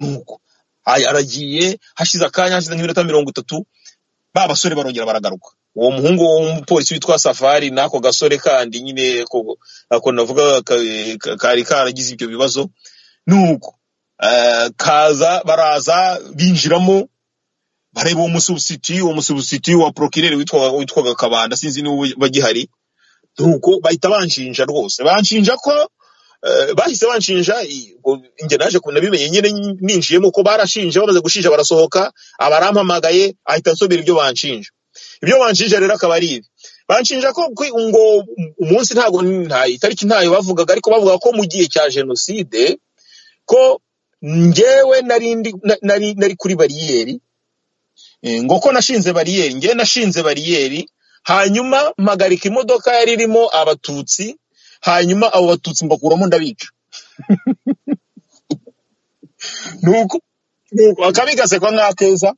nuko Ay- aragiye hashize akanya hashize nk'iminota mirongo itatu ba basore barongera baragaruka uwo muhungu w'umupolisi witwa safari n'ako gasore kandi nyine ko ako navuga ka- ka- kari karagize ibyo bibazo nuko eh, kaza baraza binjiramo bareba uwo musubusiti uwo musubusiti wa prokireri witwaga witwaga kabanda sinzi niba bagihari nuko bahita banshinja rwose banshinja ko eh, bahise banshinja i- ubwo njye naje ku- nabimenye nyine ninjiyemo ko barashinja bamaze gushinja barasohoka abarampamagaye ahita ansomera ibyo banshinja ibyo banshinja rero akaba ari ibi banshinja ko kwi- ngo umunsi ntago nta itariki ntayo bavugaga ariko bavuga ko mu gihe cya jenoside ko njyewe nari ndi- na- nari nari kuri bariyeri Eh, ngo ko nashinze bariyeri njye nashinze bariyeri hanyuma mpagarika imodoka yari irimo abatutsi hanyuma abo batutsi mbakuramo ndabica nuko nuko akabi gasekwa nk'akeza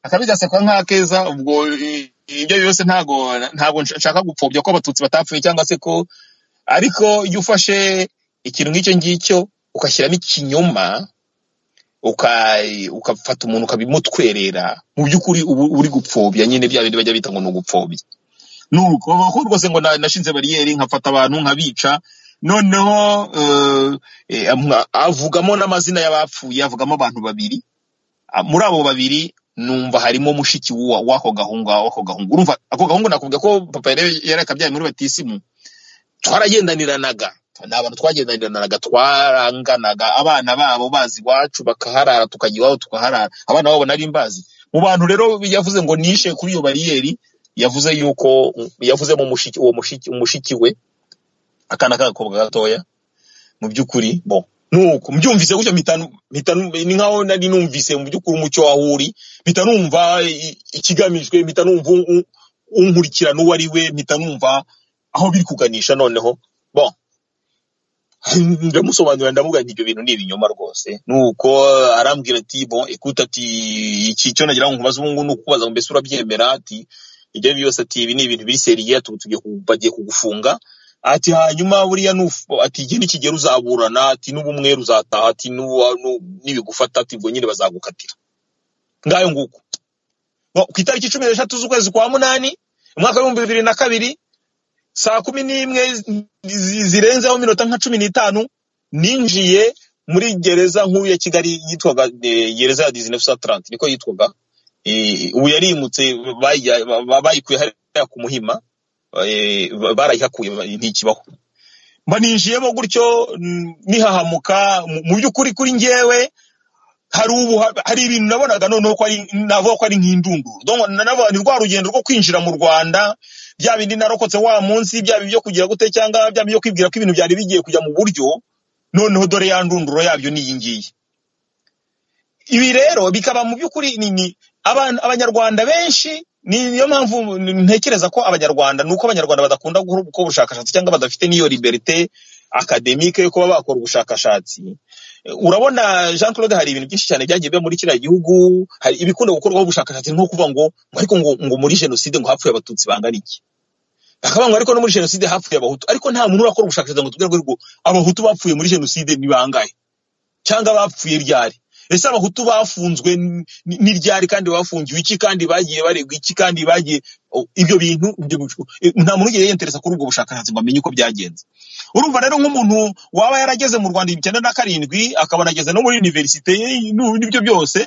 akabi gasekwa nk'akeza ubwo eh, ibyo byose ntago ntago nshaka gupfobya ko abatutsi batapfuye cyangwa se ko ariko iyo ufashe ikintu nk'icyo ngicyo ugashyiramo ikinyoma uka- ukafata umuntu ukabimutwerera mu by'ukuri uba uri gupfobya nyine bya bindi bajya bita ngo ni ugupfobya nuko ko rwose ngo na- nashinze bariyeri nkafata abantu nkabica noneho eh, eh, amwa- avugamo n'amazina y'abapfuye avugamo abantu babiri Ah, muri abo babiri numva harimo mushiki w'uwa- w'ako gahungu w'ako gahungu urumva ako gahungu nakubwira ko papa yari yari akabyaye muri batisimu twaragendaniranaga ni abantu twagendaniranaga twaranganaga abana babo bazi iwacu bakaharara tukajya iwabo tukaharara abana babo nari mbazi mu bantu rero yavuze ngo nishe kuri iyo bariyeri yavuze yuko yavuzemo mushiki uwo mushiki umushiki we akana k'agakobwa gatoya mu by'ukuri bo nuko mbyumvise gutyo mpita nu- mpita nu- ni nkaho nari numvise mu by'ukuri umucyo waho uri mpita numva i- ikigamijwe mpita numva un- un- unkurikirana uwo ari we mpita numva aho biri kuganisha noneho bon ndamusobanurira ndamubwira nti ibyo bintu ni ibinyoma rwose nuko arambwira ati bon écoute ati iki cyo nagira ngo nkubaze ubu ngubu ni ukubaza ngo mbese urabyemera ati ibyo byose ati ibi ni ibintu biri seriye tu- tugiye ku- bagiye kugufunga ati hanyuma buriya nufu ati igihe nikigera uzaburana ati n'ubu umwera uzataha ati n'ubu- nu- nibigufata ati ubwo nyine bazagukatira ngayo nguko Bon, ku itariki cumi n'eshatu z'ukwezi kwa munani umwaka w'ibihumbi bibiri na kabiri saa kumi n'imwe zi- zirenzeho minota nka cumi n'itanu ninjiye muri gereza nkuru ya kigali yitwaga eh, gereza ya 1930 niko yitwaga Eh, ubu yarimutse bayijya- ba- ba- bayikuye hariya ku muhima eh, ba- barayihakuye ba- ntikibaho mba ninjiyemo gutyo mm, nihahamuka mu- mu by'ukuri kuri njyewe hari ubu hari ibintu nabonaga noneho ko ari navuga ko ari nk'indunduro donc nanavuga ni rwa rugendo rwo kwinjira mu Rwanda bya bindi narokotse wa munsi bya bindi byo kugira gute cyangwa bya bindi byo kwibwira ko ibintu byari bigiye kujya mu buryo noneho dore ya ndunduro yabyo ni iyi ngiyi ibi rero bikaba mu by'ukuri ni ni abantu abanyarwanda benshi ni- niyo mpamvu ntekereza ko abanyarwanda nuko abanyarwanda badakunda gukora ubushakashatsi cyangwa badafite n'iyo liberite akademike yo kuba bakora ubushakashatsi urabona jean claude hari ibintu byinshi cyane byagiye biba muri kiriya gihugu hari ibikunda gukorwaho ubushakashatsi nko kuvuga ngo ngo ariko ngo, ngo muri jenoside ngo hapfuye abatutsi bangana iki bakavuga ngo ariko no muri jenoside hapfuye abahutu ariko nta muntu urakora ubushakashatsi ngo tubwire ngo ariko abahutu bapfuye muri jenoside ni bangahe cyangwa bapfuye ryari ese abahutu bafunzwe n- n- ni ryari kandi bafungiwe iki kandi bagiye baregwa iki kandi bagiye o, ibyo bintu ibyo bicu- e, nta muntu ugiye yentereza kuri ubwo bushakashatsi ngo amenye uko byagenze urumva rero nk'umuntu waba yarageze mu rwanda ibihumbi icyenda na karindwi akaba anageze no muri univerisite ye, nu- n'ibyo byose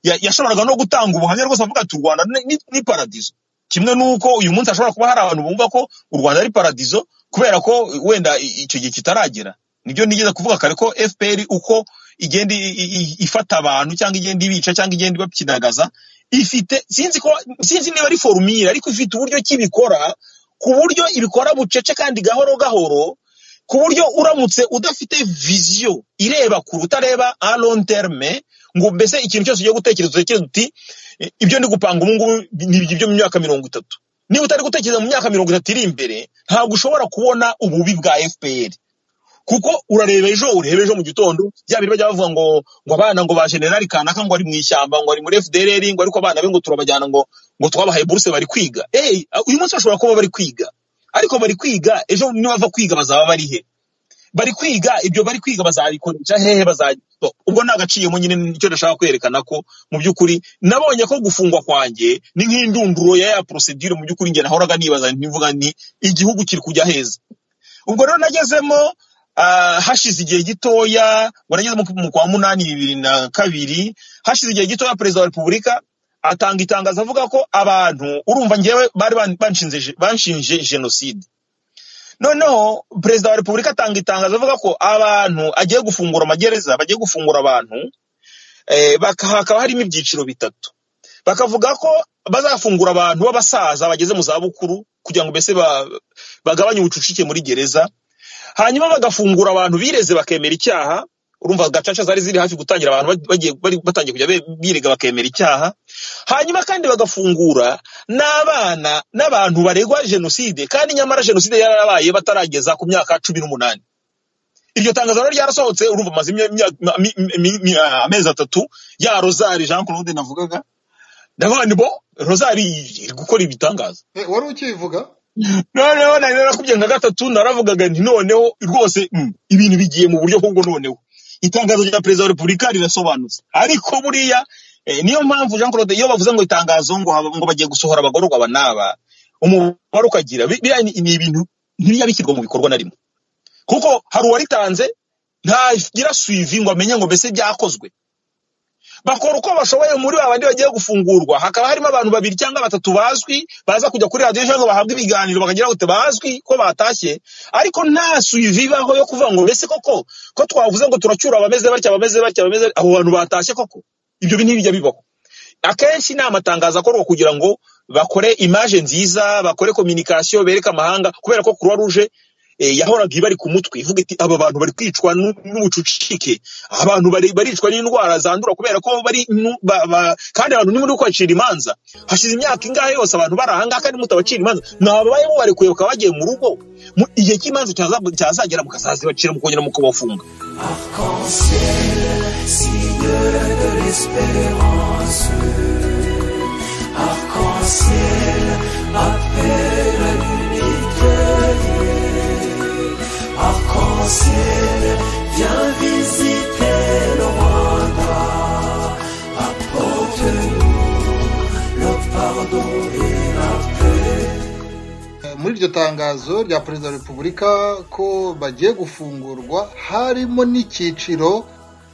ya- yashoboraga no gutanga ubuhamya rwose avuga ati u rwanda ni- ni ni paradizo kimwe n'uko uyu munsi hashobora kuba hari abantu bumva ko u rwanda ari paradizo kubera ko wenda i- icyo gihe kitaragera nibyo nigeze kuvuga kare ko fpr uko igenda i- i- i- ifata abantu cyangwa igenda ibica cyangwa igenda ibapyinagaza ifite sinzi ko sinzi niba ari forumire ariko ifite uburyo ki ibikora ku buryo ibikora bucece kandi gahoro gahoro ku buryo uramutse udafite viziyo ireba kure utareba a long terme ngo mbese ikintu cyose ugiye gutekereza utekereza uti "Eh, ibyo ndi gupanga ubu ngubu ni ibyo mu myaka mirongo itatu niba utari gutekereza mu myaka mirongo itatu iri imbere ntabwo ushobora kubona ububi bwa fpr kuko urareba ejo ureba ejo mu gitondo bya biri bajya bavuga ngo ngo abana ngo ba generali kanaka ngo ari mu ishyamba ngo ari muri fdrr ngo ariko abana be ngo turabajyana ngo ngo twabahaye buruse bari kwiga eyi uyu munsi bashobora kuba bari kwiga ariko bari kwiga ejo nibava kwiga bazaba bari he bari kwiga ibyo bari kwiga bazabikoresha hehe bazajya ubwo ni agaciyemo nyine nicyo ndashaka kwerekana ko mu by'ukuri nabonye ko gufungwa kwanjye ni nk'indunduro ya ya procedure mu by'ukuri njye nahoraga nibaza ntivuga ni igihugu kiri kujya heza ubwo rero nagezemo ah, hashize igihe gitoya ngo nageze mu- mu kwa munani bibiri na kabiri hashize igihe gitoya perezida wa repubulika atanga itangazo avuga ko abantu urumva ngewe bari ban- banshinze je- banshinje jenoside noneho perezida wa repubulika atanga itangazo avuga ko abantu agiye gufungura amagereza bagiye gufungura abantu eh, baka- hakaba harimo ibyiciro bitatu bakavuga ko bazafungura abantu b'abasaza bageze mu zabukuru kugira ngo mbese ba- bagabanye ubucucike muri gereza hanyuma bagafungura abantu bireze bakemera icyaha urumva gacaca zari ziri hafi gutangira abantu bag- bagiye bari batangiye kujya be- birega bakemera icyaha hanyuma kandi bagafungura n'abana n'abantu baregwa jenoside kandi nyamara jenoside yarabaye batarageza ku myaka cumi n'umunani iryo tangazo rero ryarasohotse urumva amaze imya- imya- mi- mi- mi- amezi atatu ya rozari jean claude navugaga ndavuga ni bo rozari iri gukora ibitangaza Eh, wari ukivuga noneho nari narakubye nka gatatu naravugaga nti noneho rwose mm, ibintu bigiye mu buryo ahubwo noneho itangazo rya perezida wa repubulika rirasobanutse ariko buriya eh, niyo mpamvu jean claude iyo bavuze ngo itangazo ngo haba- ngo bagiye gusohora abagororwa aba n'aba umubare ukagira bi- biriya ni ni ibintu ntibijya bishyirwa mu bikorwa na rimwe kuko hari uwaritanze ntagira suivi ngo amenye ngo mbese byakozwe bakora uko bashoboye muri ba bandi bagiye gufungurwa hakaba harimo abantu babiri cyangwa batatu bazwi baza kujya kuri radiyo cyangwa bahabwa ibiganiro bakagira ngo bazwi ko batashye ariko nta suivi ibaho yo kuvuga ngo mbese koko ko twavuze ngo turacyura abameze batya abameze batya abameze abo bantu batashye koko ibyo bintu ntibijya bibaho akenshi ni amatangazo akorwa kugira ngo bakore imaje nziza bakore kominikasiyo bereke amahanga kubera ko croix rouge eh, yahoraga ibari ku mutwe ivuga iti aba bantu bari kwicwa n'u- n'ubucucike abantu bari baricwa n'indwara zandura kubera ko bari nu- ba- ba- kandi abantu nimuri kubacira imanza hashize imyaka ingahe yose abantu bari ahangaha kandi mutabacira imanza mwababayeho barekuye bakaba bagiye mu rugo Mu- igihe cy'imanza cyaza- cyazagera mukazazibacira mukongera mukabafunga Arc-en-ciel, signeur de l'espérance. Arc-en-ciel, appelle à l'unité. Arc-en-ciel, viens visiter le Rwanda. Apporte-nous le pardon et la paix. Eh, muri iryo tangazo rya perezida wa repubulika ko bagiye gufungurwa harimo n'icyiciro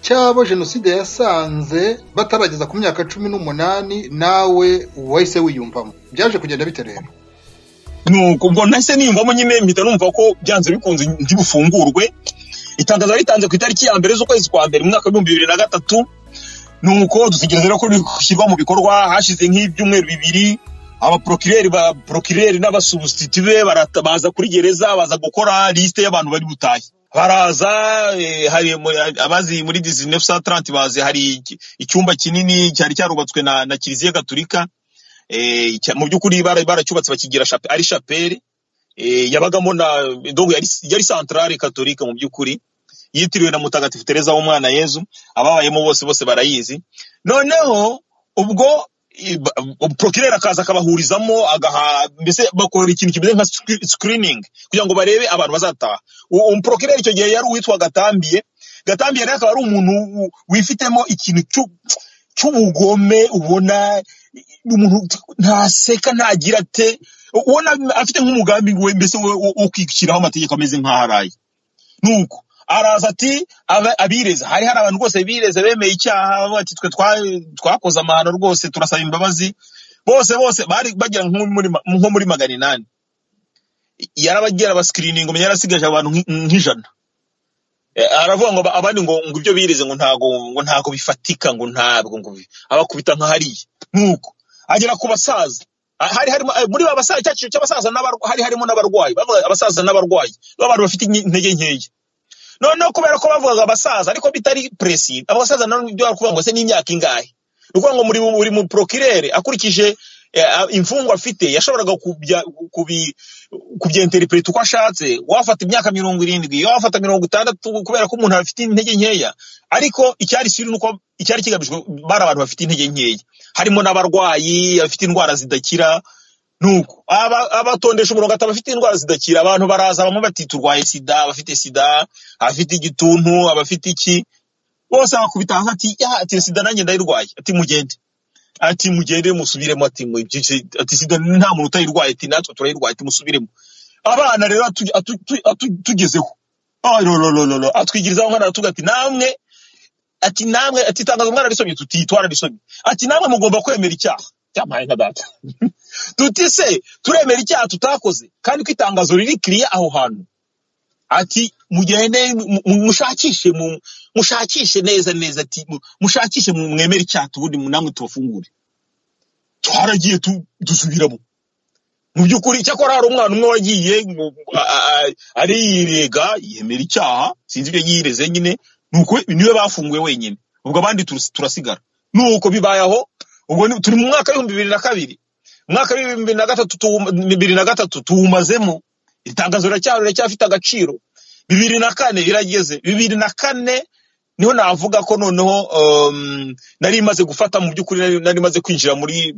cy'abo jenoside yasanze batarageza ku myaka cumi n'umunani nawe wahise wiyumvamo byaje kugenda bite rero nuko ubwo nahise niyumvamo nyine mpita numva ko byanze bikunze ntibufungurwe itangazo ritanze ku itariki ya mbere z'ukwezi kwa mbere mu mwaka w'ibihumbi bibiri na gatatu nuko dutegereza rero ko rishyirwa mu bikorwa hashize nk'ibyumweru bibiri abaprokireri ba prokireri n'abasubusititi be barata- baza kuri gereza baza gukora lisite y'abantu bari butahe baraza eh, hari mu- abazi muri 1930 bazi hari iki- icyumba kinini cyari cyarubatswe na, na kiliziya gatulika eh, cya- mu by'ukuri bara- baracyubatse bakigira chape- ari shapeli eh, yabagamo na donc yari, yari centrale catholique mu by'ukuri yitiriwe na mutagatifu tereza w'umwana yezu ababayemo bose bose barayizi noneho ubwo i- ba- prokireri akaza akabahurizamo agaha mbese bakora ikintu kimeze nka scre- screening kugira ngo barebe abantu bazataha U- umuprokireri icyo gihe yari uwitwa gatambiye gatambiye rero akaba ari umuntu u- wifitemo ikintu cy'u- cy'ubugome ubona umuntu ntaseka ntagira ate ubona afite nk'umugambi we mbese wo wo- wo kwiciraho amategeko ameze nk'aho araye nuko araza ati aba- abireze hari hari abantu rwose bireze bemeye icyaha bavuga ati twe twa- twakoze amahano rwose turasaba imbabazi bose bose bari bagera nko muri ma- nko muri magana inani yarabagira abascreening umenya yarasigaje abantu nk'i- nk'ijana Eh, aravuga ngo ba- abandi ngo ngo ibyo birize ngo ntago ngo ntago bifatika ngo ntabwo ngo bi- abakubita nka hariya nuko agera ku basaza Ah, hari harimo eh, muri ba basaza cyacu cy'abasaza n'abarwa hari harimo n'abarwayi bavuga abasaza n'abarwayi b'abantu bafite inyi- intege nkeya noneho kubera ko bavugaga abasaza ariko bitari presi abasaza nabo ibyo bakuvuga ngo se n'imyaka ingahe ni ukuvuga ngo muri buri mu procureur akurikije eh, a- imfungwa afite yashoboraga kubya- kubi- kubyenteripureta uko ashatse wafata imyaka mirongo irindwi wafata mirongo itandatu kubera ko umuntu afite intege nkeya ariko icyari siri nuko icyari kigamijwe bari abantu bafite intege nkeya harimo n'abarwayi bafite indwara zidakira nuko aba- abatondesha umurongo ati abafite indwara zidakira abantu baraza bamwe bati turwaye sida abafite sida abafite igituntu abafite iki bose bakubita hasi ati "Ya, ati sida nanjye ndayirwaye ati mugende ati mugende musubiremo ati mu- byinshi- ati sida nta muntu utayirwaye ati natwe turayirwaye ati musubiremo abana rero atu- atu- tu- atu- tugezeho Ah, lo, lo, lo, lo, lo. atwigirizaho umwana aratuga ati namwe ati namwe ati tangaza umwana risomye tuti twararisomye ati namwe mugomba kwemera icyaha cyamaye nka data tuti se turemera icyaha tutakoze kandi ko itangazo riri kiriya aho hantu ati mugende mu- mu- mushakishe mu- mushakishe neza neza ati mu- mushakishe mu- mwemere icyaha ubundi mu- namwe tubafungure twaragiye tu- dusubiramo mu by'ukuri icyakora hari umwana umwe wagiye ngo- a- a- a- ariyirega yemera icyaha sinzi ibyo yireze nyine nuko niwe bafunguye wenyine ubwo abandi turus- turasigara nuko bibaye aho ubwo ni- turi mu mwaka w'ibihumbi bibiri na kabiri umwaka w'ibihumbi bibiri na gatatu tuwuma- bibiri na gatatu tuwumazemo itangazo riracyari riracyafite agaciro bibiri na kane birageze bibiri na kane niho navuga ko noneho um, nari imaze gufata mu by'ukuri nari- nari imaze kwinjira muri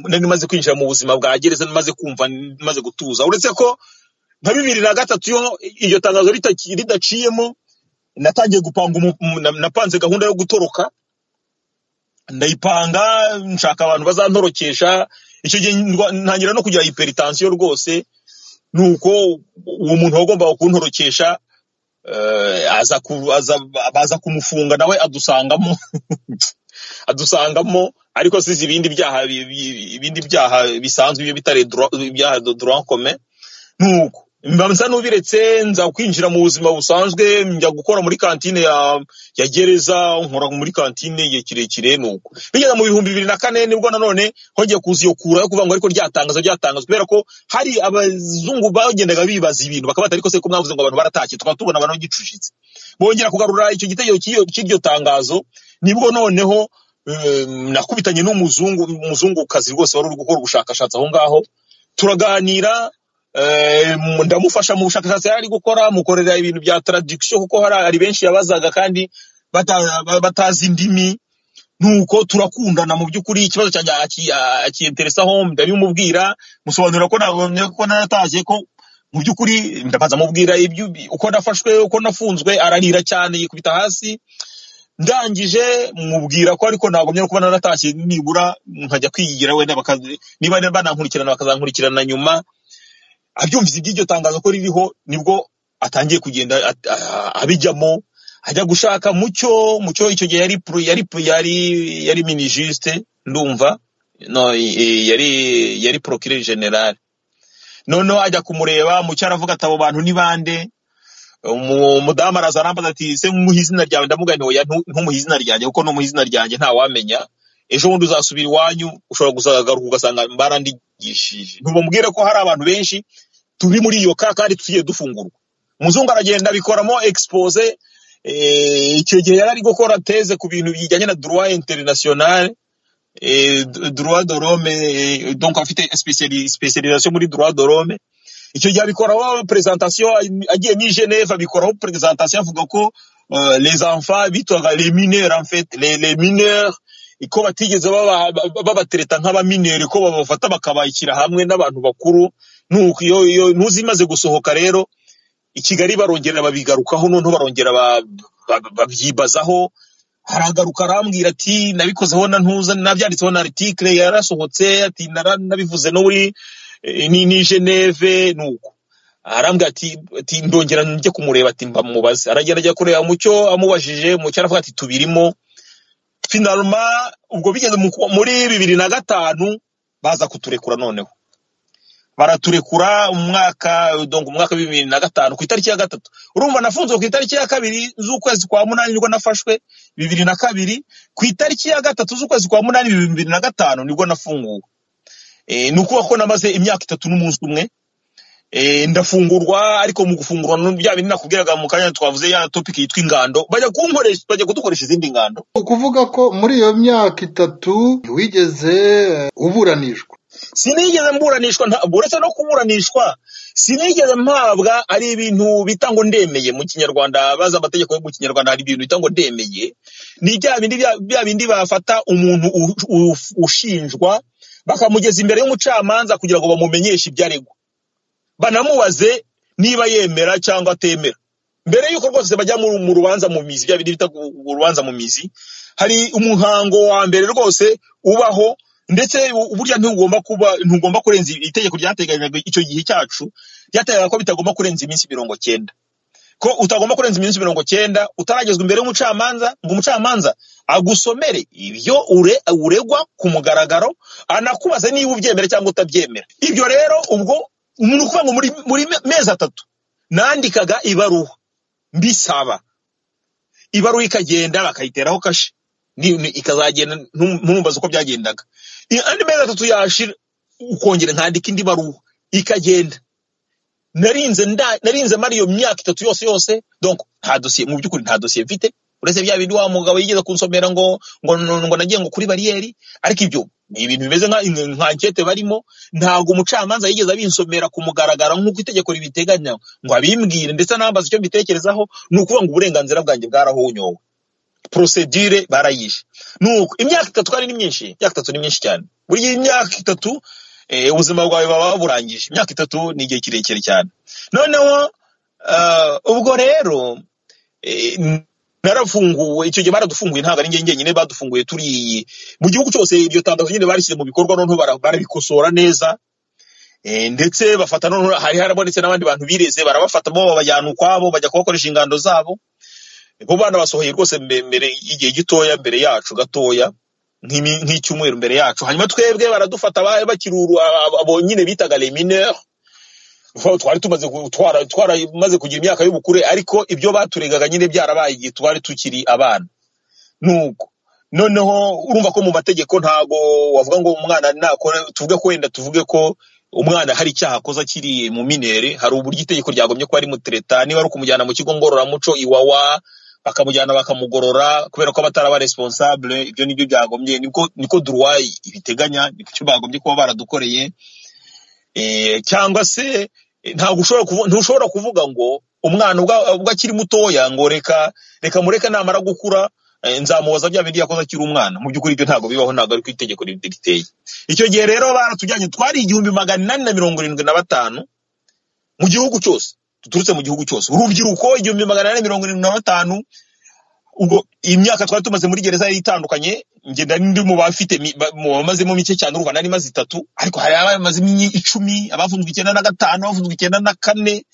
nari imaze kwinjira mu buzima bwa gereza maze kumva maze gutuza uretse ko nka bibiri na gatatu yo iryo tangazo ritaki- ridaciyemo natangiye gupanga umu- umu- na- napanze gahunda yo gutoroka ndayipanga nshaka abantu bazantorokesha icyo gihe ndwa- ntangira no kugira hypertension rwose nuko uwo muntu wagombaga kuntorokesha eh, aza ku- aza- baza kumufunga nawe adusangamo adusangamo ariko sizi ibindi byaha bi- bi- ibindi byaha bisanzwe ibyo bitari droit- ibyaha de droit commun nuko mbanza n'ubiretse nza kwinjira mu buzima busanzwe njya gukora muri kantine ya ya gereza nkora muri kantine igihe kirekire nuko bigeze mu bihumbi bibiri na kane nibwo nanone hongeye kuza iyo kura yo kuvuga ngo ariko ryatangazwa ryatangazwa kubera ko hari abazungu bagendaga bibaza ibintu bakaba bati ariko se ko mwavuze ngo abantu baratashye tukaba tubona abantu bagicujitse bongera kugarura icyo gitego cy'iyo- cy'iryo tangazo nibwo noneho em, nakubitanye n'umuzungu umuzungukazi rwose wari uri gukora ubushakashatsi aho ngaho turaganira eh, mu- ndamufasha mu bushakashatsi yari ari gukora mukorera ibintu bya traduction kuko hari hari benshi yabazaga kandi bata- ba- batazi indimi nuko turakundana mu by'ukuri ikibazo cyanjye aki- a- akiyeteresaho ndabimubwira musobanurira ko nabonye ko naratashye ko mu by'ukuri ndabanza mubwira ibyo uko nafashwe uko nafunzwe ararira cyane yikubita hasi ndangije mubwira ko ariko nagumye no kuba naratashye nibura nkajya kwigira wenda bakazi niba banankurikirana bakazankurikirana nyuma abyumvise iby'iryo tangazo ko ririho nibwo atangiye kugenda at- a- abijyamo ajya gushaka mucyo mucyo icyo gihe yari pro- yari pro- yari yari minijiste ndumva no i- i- yari yari procureur general noneho ajya kumureba mucyo aravuga ati abo bantu ni bande Umu- umudamu araza arambaza ati se nkumuha izina ryawe ndamugana oya ntu- ntumuhe izina ryanjye kuko numuha izina ryanjye ntawamenya ejo bundi uzasubira iwanyu ushobora kuzagaruka ugasanga barandigishije ntubamubwire ko hari abantu benshi turi muri iyo ka kandi tugiye dufungurwa umuzungu aragenda abikoramo expose eh, icyo gihe yari ari gukora teze ku bintu bijyanye na droit international eh, d- droit de l'homme eh, donc afite spéciali- spécialisation muri droit de l'homme icyo gihe abikoraho presentation agiye muri geneve abikoraho presentation avuga ko euh, les enfants bitwaga les mineurs en fait les, les mineurs ko batigeze baba- ba- babatereta nk'abaminere ko babafata bakabashyira hamwe n'abantu bakuru nuko iyo iyo ntuzimaze gusohoka rero i kigali barongera babigarukaho noneho barongera ba- ba- babyibazaho haragaruka arambwira ati nabikozeho na ntuza nabyanditseho na article yarasohotse ati nara- nabivuze no muri eh, ni ni Geneve nuko arambwira ati ati ndongera njye kumureba ati mbamubaze aragenda ajya kureba mucyo amubajije mucyo aravuga ati tubirimo finalma ubwo bigeze mu- muri bibiri na gatanu baza kuturekura noneho baraturekura umwaka donc umwaka wa bibiri na gatanu ku itariki ya gatatu urumva nafunzwe ku itariki ya kabiri z'ukwezi kwa munani nibwo nafashwe bibiri na kabiri ku itariki ya gatatu z'ukwezi kwa munani bibiri na gatanu nibwo nafunguwe Eh, ni ukuvuga ko namaze imyaka itatu n'umunsi umwe Eh, ndafungurwa ariko mu gufungurwa no- bya bintu nakubwiraga mu kanya twavuze ya topic yitwa ingando bajya kunkoresha bajya kudukoresha izindi ngando ukuvuga ko muri iyo myaka itatu wigeze eh, uburanishwa sinigeze mburanishwa nta- uretse no kuburanishwa sinigeze mpabwa ari ibintu bita ngo ndemeye mu kinyarwanda baza amategeko yo mu kinyarwanda hari ibintu bita ngo ndemeye ni bya bindi bya- bya bindi bafata umuntu u- u- ushinjwa bakamugeza imbere y'umucamanza kugira ngo bamumenyeshe ibyaregwa banamubaze niba yemera cyangwa atemera mbere y'uko rwose bajya mu mu rubanza mu mizi bya bindi bita gu- gu- urubanza mu mizi hari umuhango wa mbere rwose ubaho ndetse u- burya ntugomba kuba ntugomba kurenza itegeko ryateganyaga icyo gihe cyacu ryateganyaga ko bitagomba kurenza iminsi mirongo cyenda ko utagomba kurenza iminsi mirongo cyenda utaragezwa imbere y'umucamanza ngo umucamanza agusomere ibyo ure, uregwa ku mugaragaro anakubaze niba ubyemera cyangwa utabyemera ibyo rero ubwo ni ukuvuga ngo muri, muri me- mezi atatu nandikaga ibaruwa mbisaba ibaruwa ikagenda bakayiteraho kashe Ni- ni- ikazagenda ntumumbaze uko byagendaga I- andi mezi atatu yashira ukongera nkandika indi baruwa ikagenda narinze nda narinze mara iyo myaka itatu yose yose donc nta dosiye mu by'ukuri nta dosiye mfite uretse bya bindi wa mugabo yigeze kunsomera ngo ngo ngo nagiye ngo kuri bariyeri ariko ibyo ni ibintu bimeze nka nka ankete barimo ntabwo umucamanza yigeze abinsomera ku mugaragaro nk'uko itegeko ribiteganya ngo abimbwire ndetse anambaza icyo mbitekerezaho ni ukuvuga ngo uburenganzira bwanjye bwarahonyowe prosedire barayishe nuko imyaka itatu kandi ni myinshi imyaka itatu ni myinshi cyane buri myaka itatu eh, ubuzima bwawe baba burangije imyaka itatu ni igihe kirekire cyane noneho ah, ubwo rero eh, n- narafunguwe icyo gihe baradufunguye ntabwo ari njye njyenyine badufunguye turi mu gihugu cyose iryo tangazo nyine barishyize mu bikorwa noneho bara- barabikosora neza Eh, ndetse bafata noneho hari harabonetse n'abandi bantu bireze barabafata bo babajyana ukwabo bajya kubakoresha ingando zabo bo bana basohoye rwose mbe- mbere y'igihe gitoya mbere yacu gatoya nk'imi- nk'icyumweru mbere yacu hanyuma twebwe baradufata ba- bakiri uru- abo abo nyine bitaga les mineurs Ho, twari tumaze gu- twara- twaramaze kugira imyaka y'ubukure ariko ibyo baturegaga nyine byarabaye igihe twari tukiri abana nuko noneho urumva ko mu mategeko ntago wavuga ngo umwana nakora tuvuge ko wenda tuvuge ko umwana hari icyaha akoze akiri mu minere hari uburyo itegeko ryagomye ko ari mutereta niba ari ukumujyana mu kigo ngororamuco iwawa bakamujyana bakamugorora kubera ko abatari responsable ibyo nibyo byagombye niko niko duruwayi ibiteganya nicyo bagombye kuba baradukoreye eh, cyangwa se eh, ntabwo ushobora kuvu- ntushobora kuvuga ngo umwana ubwo ubwo akiri mutoya ngo reka reka mureke namara gukura eh, nzamubaza bya bindi yakoze akiri umwana mu by'ukuri ibyo ntabwo bibaho ntabwo ari ku itegeko ri- riteye icyo gihe rero baratujyanye twari igihumbi magana inani na mirongo irindwi na batanu mu gihugu cyose duturutse mu gihugu cyose urubyiruko igihumbi magana inani na mirongo irindwi na batanu ubwo imyaka twari tumaze muri gereza yari itandukanye ngenda ndi mu bafite mi- ba- mu bamazemo mike cyane urumva nari maze itatu ariko hari abamazemo imyi- icumi abafunzwe icyenda na gatanu abafunzwe icyenda na kane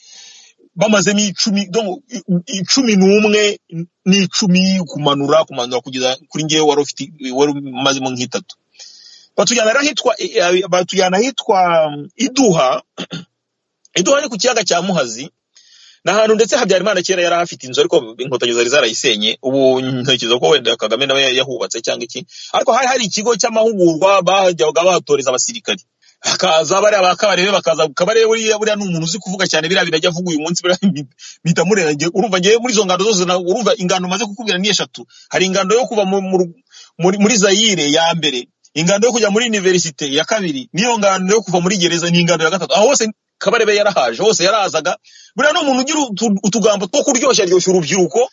bamazemo icumi donc i- i- icumi n'umwe n'icumi kumanura kumanura kugeza kuri ngewe wari ufite wari umazemo nk'itatu batujyana rero ahitwa i- i- batujyana ahitwa um, iduha iduha ni ku kiyaga cya muhazi ni ahantu ndetse habyarimana kera yari ahafite inzu ariko inkotanyi zari zarayisenye ubu ntekereza ko wenda kagame nawe yahubatse cyangwa iki ariko hari hari ikigo cy'amahugurwa bajyaga bahatoreza abasirikari hakaza bariya ba kabarebe bakaza kabarebe buriya buriya ni umuntu uzi kuvuga cyane biriya bintu ajya avuga uyu munsi buriya mbi- mpita murenga urumva ngewe muri izo ngando zose na- urumva ingando maze kukubwira ni eshatu hari ingando yo kuva mu- mu- muri muri zayire ya mbere ingando yo kujya muri universite ya kabiri n'iyo ngando yo kuva muri gereza ni ingando ya gatatu aho hose kabarebe yarahaje hose yarazaga buriya ni umuntu ugira utu- utugambo two kuryoshya ryoshya urubyiruko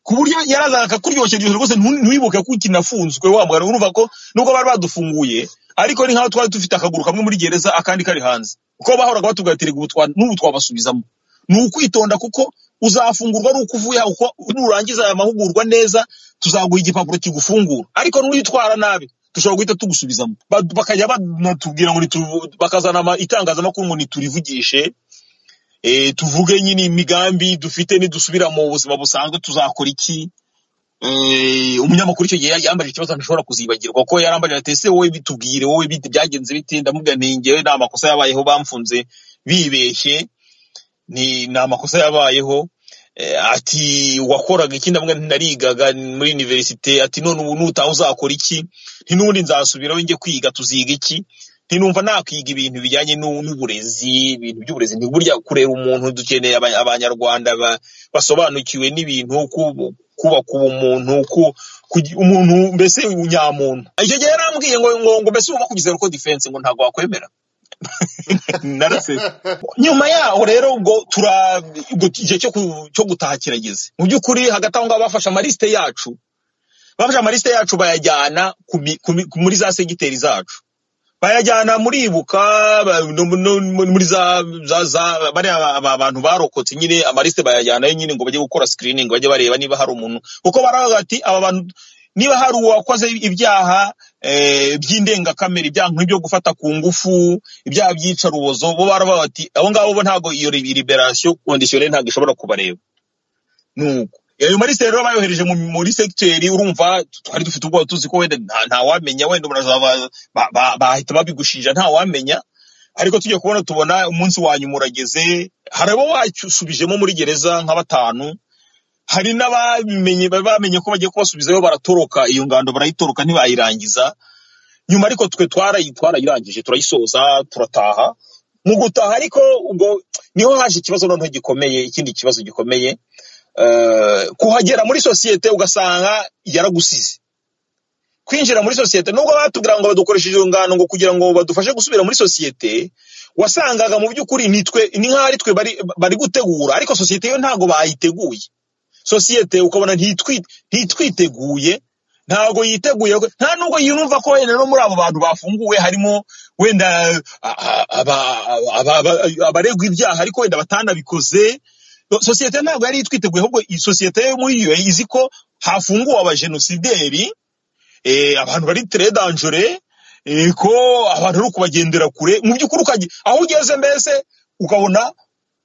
ku buryo yarazaga akakuryoshya ryoshya rwose ntu- ntiwibuke ko kinafunzwe wa mugana urumva ko nubwo bari badufunguye ariko ni nk'aho twari dufite akaguru kamwe muri gereza akandi kari hanze kuko bahoraga batugatirega ubu twa- n'ubu twabasubizamo ni ukwitonda kuko uzafungurwa ari uko uvuye aha, uko nurangiza aya mahugurwa neza tuzaguha igipapuro kigufungura ariko n'uyitwara nabi dushobora guhita tugusubizamo Ba- bakajya banatubwira ngo nitu- bakazana ama- itangazamakuru ngo niturivugishe eh, tuvuge nyine imigambi dufite nidusubira mu buzima busanzwe tuzakora iki eh, umunyamakuru icyo gihe yambajije ikibazo ntashobora kuzibagirwa ko yarambajije ati ese wowe bitubwire wowe bite byagenze bite ndamubwira ni ngewe nta makosa yabayeho bamfunze bibeshye ni ni amakosa yabayeho Eh, ati wakoraga iki ndamubwira nti narigaga muri universite ati none ubu nutaha uzakora iki nti n'ubundi nzasubiraho njye kwiga tuziga iki nti numva nakwiga ibintu bijyanye n'u- n'uburezi ibintu by'uburezi ni burya kureba umuntu dukeneye aba- abanyarwanda ba- basobanukiwe n'ibintu ku- kubaka ubumuntu ku- kugi- umuntu mbese nyamuntu icyo gihe yarambwiye ngo ngo ngo mbese wumva kugize ruko defense ngo ntabwo wakwemera narasetse nyuma yaho rero ubwo tura ubwo igihe cyo ku- cyo gutaha kirageze mu by'ukuri hagati aho ngaho bafashe amalisite yacu bafashe amalisite yacu bayajyana ku mi- ku mi- muri za segiteri zacu bayajyana muri ibuka ba- no- no- no- muri za za za bariya ba- ba- bantu barokotse nyine amarisite bayajyanayo nyine ngo bajye gukora screening bajye bareba niba hari umuntu kuko baravuga ati aba bantu niba hari uwakoze ibyaha eh, by'indengakamere ibyaha nk'ibyo gufata ku ngufu ibyaha by'iyicarubozo bo baravuga bati abo ngabo bo ntabwo iyo liberasiyo kondisiyoneri ntabwo ishobora kubareba nuko ayo marisite rero bayohereje mu- muri segiteri urumva twari dufite ubwoba tuzi ko wenda nta- ntawamenya wenda umuntu azaba ba- ba- bahita babigushinja ntawamenya ariko tujya kubona tubona umunsi wa nyuma urageze hari abo basubijemo muri gereza nka batanu hari n'abamenye bari bamenye ko bagiye kubasubizayo baratoroka iyo ngando barayitoroka ntibayirangiza nyuma ariko twe twarayi- twarayirangije turayisoza turataha mu gutaha ariko ubwo niho haje ikibazo noneho gikomeye ikindi kibazo gikomeye eh, kuhagera muri sosiyete ugasanga yaragusize kwinjira muri sosiyete nubwo batubwira ngo badukoresheje iyo ngano ngo kugira ngo badufashe gusubira muri sosiyete wasangaga mu by'ukuri nitwe ni nk'aho ari twe bari, bari gutegura ariko sosiyete yo ntabwo bayiteguye sosiyete ukabona ntitwi- ntitwiteguye ntabwo yiteguye nta nubwo yumva ko wenda no muri abo bantu bafunguwe harimo wenda a- a- aba- aba- aba- abaregwa ibyaha ariko wenda batanabikoze sosiyete ntabwo yari yitwiteguye ahubwo iyi sosiyete yo muri yo izi ko hafunguwe abajenosideri eh, abantu bari tere danjure eh, ko abantu ari ukubagendera kure mu by'ukuri ukajya aho ugeze mbese ukabona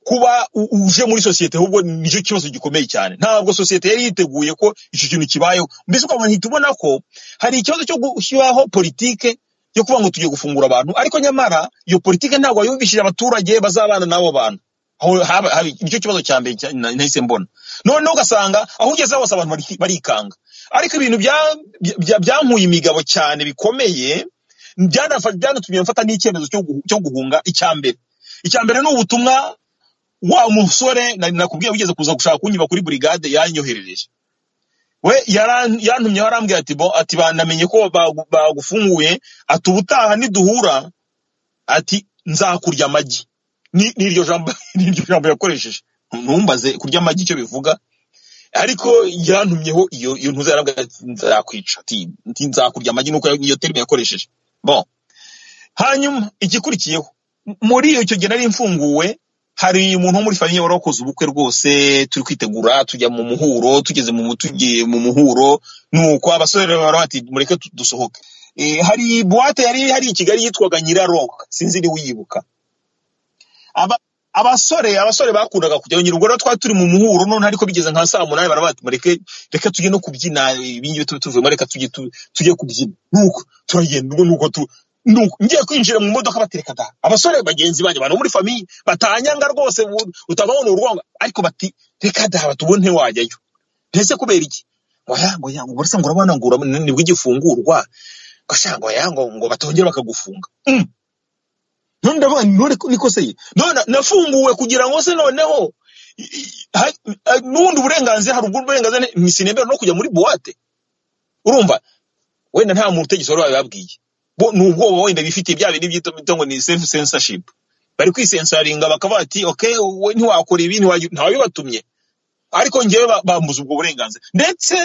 kuba u- uje muri sosiyete ahubwo nicyo kibazo gikomeye cyane ntabwo sosiyete yari yiteguye ko icyo kintu kibayeho mbese ukabona hita ubona ko hari ikibazo cyo gushyiraho politike yo kuvuga ngo tugiye gufungura abantu ariko nyamara iyo politike ntabwo yumvishije abaturage bazabana n'abo bantu aho haba- haba- nicyo kibazo cya mbere cya- na- nahise mbona noneho ugasanga aho ugeze hose abantu bari- barikanga ariko ibintu bya- bya- byankuye imigabo cyane bikomeye byanafa- byanatumye mfata n'icyemezo cyo guhu- cyo guhunga icya mbere icya mbere ni ubutumwa wa musore na- nakubwiye wigeze kuza gushaka kunyiba kuri burigade yanyoherereje we yaran- yantumye warambwira ati bo ati banamenye ko bagu- bagufunguye ati ubutaha niduhura ati nzakurya amagi Ni- n'iryo jambo n'iryo jambo yakoresheje ntumbaze kurya amagi icyo bivuga ariko yantumyeho iyo iyo ntuza yarambwira ati nzakwica ati ati nzakurya amagi nuko iyo terime yakoresheje bon hanyuma igikurikiyeho m- muri icyo gihe nari mfunguwe hari umuntu wo muri famiye wari wakoze ubukwe rwose turi kwitegura tujya mu muhuro tugeze mu mu- tugiye mu muhuro nuko abasore rero bari bati mureke tu- dusohoke Eh, hari buwate yari hari i kigali yitwaga nyiraroka sinzi niba uyibuka Aba- abasore abasore bakundaga kujyayo nyine ubwo rero twari turi mu muhuro none ariko bigeze nka saa munani bara bati mureke reka tujye no kubyina ibingibi tube tuvuyemo reka tujye tu- tujye kubyina nuko turagenda ubwo nuko tu nuko ngiye kwinjira mu modoka batereka da abasore bagenzi banjye abantu bo muri famiye batanyanga rwose bu- utababona urwango ariko bati reka da batubone wajyayo mbese kubera iki ngo ya ngo ya ngo urasa ngo urabona ngo urabona nibwo igifungurwa gasha ngo ya ngo ngo batongera bakagufunga Mm. none ndavuga nti none ko- niko se ye none nafunguwe kugira ngo se noneho i- i- ha- ha- n'ubundi burenganzira hari ubwo burenganzira ni- sinemera no kujya muri buwate urumva wenda nta muntu utegetse wari wabibabwiye bo ni ubwoba wenda bifitiye bya bintu byitwa bita ngo ni self censorship bari kwisensaringa bakavuga ati okay wowe ntiwakora ibi ntiwagira ntawabibatumye ariko njyewe ba- bambuza ubwo burenganzira ndetse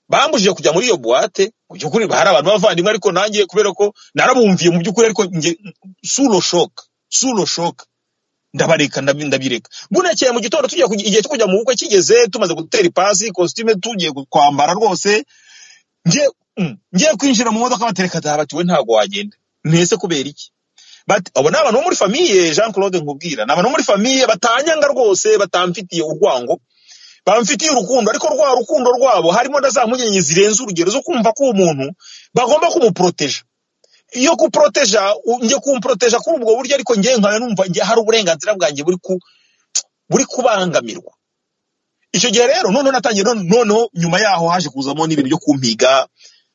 bambujije kujya muri iyo buwate mu by'ukuri hari abantu b'abavandimwe ariko nanjye kubera ko narabumviye mu by'ukuri ariko njye sulo shoka sulo shoka ndabareka ndabi- ndabireka bunakeye mu gitondo tujya kujya- igihe cyo kujya mu bukwe kigeze tumaze gutera ipasi kositime tugiye gu- kwambara rwose ngiye mm, ngiye kwinjira mu modoka batereka ati bati we ntabwo wagenda ntese kubera iki But abo ni abantu bo muri famiye Jean Claude nkubwira ni abantu bo muri famiye batanyanga rwose batamfitiye urwango bamfitiye urukundo ariko rwa rukundo rwabo harimo na za mpungenge zirenze urugero zo kumva ko uwo muntu bagomba kumuporoteja iyo kuporoteja u- njye kumporoteja kuri ubwo buryo ariko njye nkaba numva njye hari uburenganzira bwanjye buri ku buri kubangamirwa icyo gihe rero noneho natangiye none- noneho nyuma yaho haje kuzamo n'ibintu byo kumpiga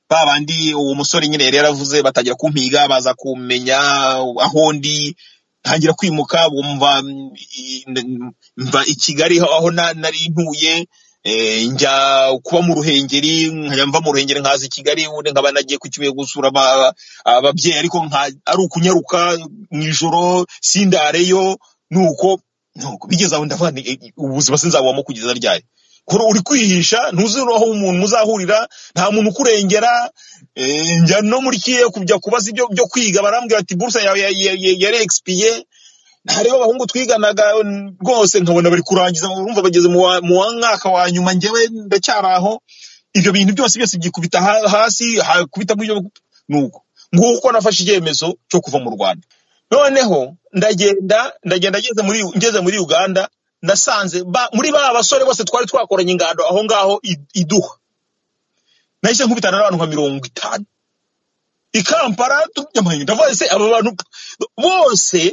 ba bandi uwo musore nyine yari yaravuze batangira kumpiga baza kumenya aho ndi ntangira kwimuka bumva mm, i- n- mva i kigali aho aho na- nari ntuye eh, njya kuba mu ruhengeri nkajya mva mu ruhengeri nkaza i kigali ubundi nkaba nagiye ku kibuye gusura aba- ababyeyi ariko nka- ari ukunyaruka mu ijoro sindareyo nuko nuko bigeze aho ndavuga nti, eh, ubuzima sinzabubamo kugeza ryari kuko uri kwihisha ntuzi aho umuntu muzahurira nta muntu ukurengera eh, njya no muri kiye kujya kubaza ibyo byo kwiga barambwira ati buruse yawe ya- ya- ya- yari expiye hariho abahungu twiganaga n- rwose nkabona bari kurangiza urumva bageze mu wa mu wa mwaka wa nyuma njyewe ndacyari aho ibyo bintu byose byose byikubita ha- hasi ha- kubita mu byo nuko nguko uko nafashe icyemezo cyo kuva mu rwanda noneho ndagenda ndagenda ngeze muri ngeze muri uganda nasanze ba, muri ba basore bose twari twakoranye ingando aho ngaho i- iduha nahise nkubitana n'abantu nka mirongo itanu i kampala tu- nyamara ndavuga se aba bantu bose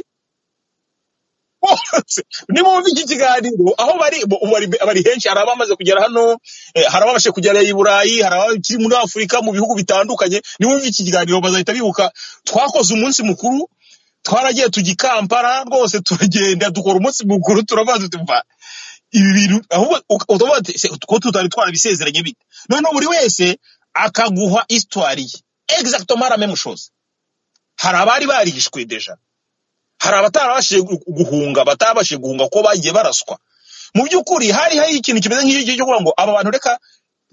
bose nimwumva iki kiganiro aho bari bo- bari, bari henshi hari abamaze kugera hano eh, hari ababashe kugera i burayi hari abakiri muri afurika mu bihugu bitandukanye nimwumva iki kiganiro bazahita bibuka twakoze umunsi mukuru twaragiye tujya i kampala rwose turagenda dukora umunsi mukuru turabaza tuva ibi bintu ahubwo uk- utavuga ati "Se, ko tutari twarabisezeranye bite noneho buri wese akaguha histoire ye exactement la même chose hari abari barishwe deja hari abatarabashije gu- guhunga batabashije guhunga ko bagiye baraswa mu by'ukuri hari hari ikintu kimeze nk'icyo cyo kuvuga ngo aba bantu reka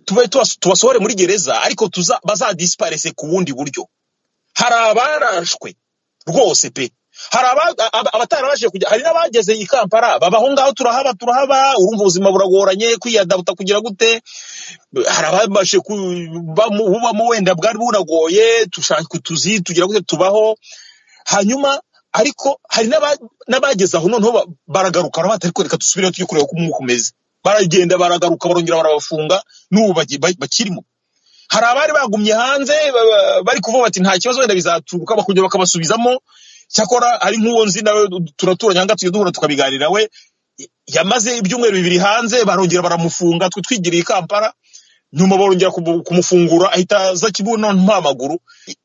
tube tubas- tubasohore muri gereza ariko tuza bazadisiparese ku bundi buryo hari abarashwe rwose pe hari aba- aba- abatarabashije kujya hari n'abageze i kampala baba aho ngaho turahaba turahaba urumva ubuzima buragoranye kwiyadabuta kugira gute hari ababashe kubamo bubamo wenda bwari bunagoye dushaka utuzi tugira gute tubaho hanyuma ariko hari n'aba- n'abageze aho noneho ba- baragaruka baravuga ati ariko reka dusubire tujye kureba uko umwuka umeze baragenda baragaruka barongera barabafunga n'ubu bagi- ba- bakirimo hari abari bagumye hanze ba- ba- bari kuvuga bati nta kibazo wenda bizaturuka bakongera bakabasubizamo cyakora ari nk'uwo nzi nawe turaturanye aha ngaha tujya duhura tukabiganira we yamaze ibyumweru bibiri hanze barongera baramufunga twe twigiriye i kampala nyuma barongera kumu- kumufungura ahita aza kibuno nta maguru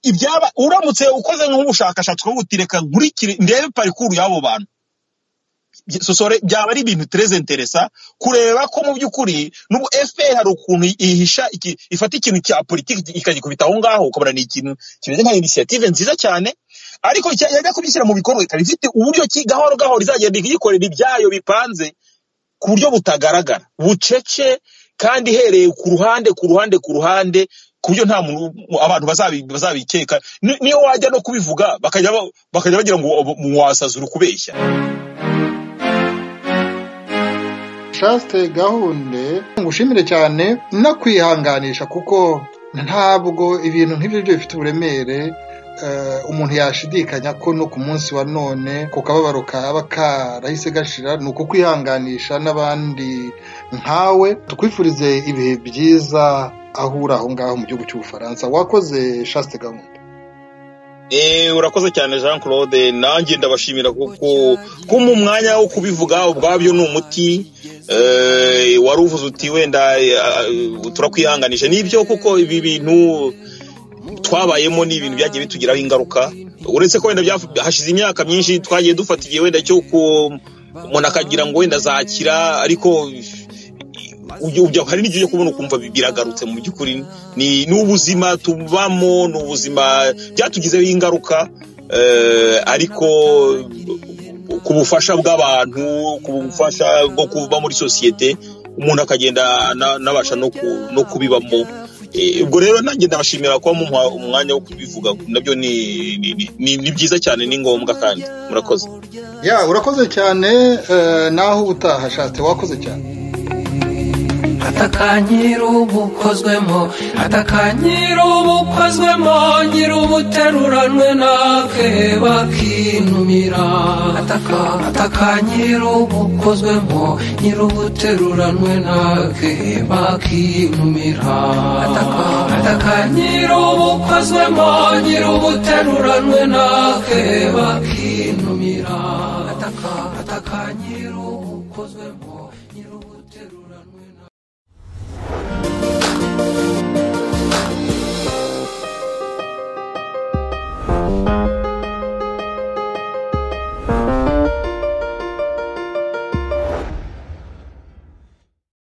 ibyaba uramutse ukoze nk'ubushakashatsi ukavuga uti reka nkurikire ndebe parikuru y'abo bantu sosore byaba ari ibintu tereze interesa kureba ko mu by'ukuri n'ubu fpr hari ukuntu ihisha iki- ifata ikintu cya politiki ikagikubita aho ngaho ukabona ni ikintu kimeze nka inisiyative nziza cyane ariko cya- yajya kubishyira mu bikorwa ikaba ifite uburyo ki gahoro gahoro izagenda iyikorera ibyayo bipanze ku buryo butagaragara bucece kandi ihereye ku ruhande ku ruhande ku ruhande ku buryo nta muntu abantu bazabi- bazabikeka Ni- niyo wajya no kubivuga bakajya ba- bakajya bagira ngo muwasazi uri kubeshya Chaste gahunde ngushimire cyane no kwihanganisha kuko ntabwo ibintu nk'ibyo byo bifite uburemere eh, umuntu yashidikanya ko no ku munsi wa none ku kababaro kaba karahise gashira ni uko kwihanganisha n'abandi nkawe tukwifurize ibihe byiza aho uri aho ngaho mu gihugu cy'ubufaransa wakoze Chaste gahunde Eh, urakoze cyane jean claude nanjye ndabashimira kuko kuma umwanya wo kubivuga ubwabyo ni umuti Eh, wari uvuze uti wenda eh, ah, turakwihanganisha nibyo kuko ibi bintu twabayemo ni ibintu byagiye bitugiraho ingaruka uretse ko wenda byaf- hashize imyaka myinshi twagiye dufata igihe wenda cyo ku umuntu akagira ngo wenda azakira ariko ujya- ujya- hari n'igihe ujya kubona ukumva bi- biragarutse mu by'ukuri ni ni ubuzima tubamo ni ubuzima byatugizeho ingaruka eh, ariko ku bufasha bw'abantu ku bufasha bwo kuba muri sosiyete umuntu akagenda ana- anabasha no ku- no kubibamo Eh, ubwo rero nanjye ndabashimira kuba mumuha umwanya wo kubivuga nabyo ni ni- ni- ni ni byiza cyane ni ngombwa kandi murakoze ya urakoze cyane eh, naho ubutaha Chaste wakoze cyane Reka atakanyira ubukozwemo atakanyira ubukozwemo nyiri ubuteruranwe nakeba kinumira atakanyira ubukozwemo nyiri ubuteruranwe nakeba kinumira atakanyira ubukozwemo nyiri ubuteruranwe nakeba kinumira atakanyira ubukozwemo nyiri ubuteruranwe na-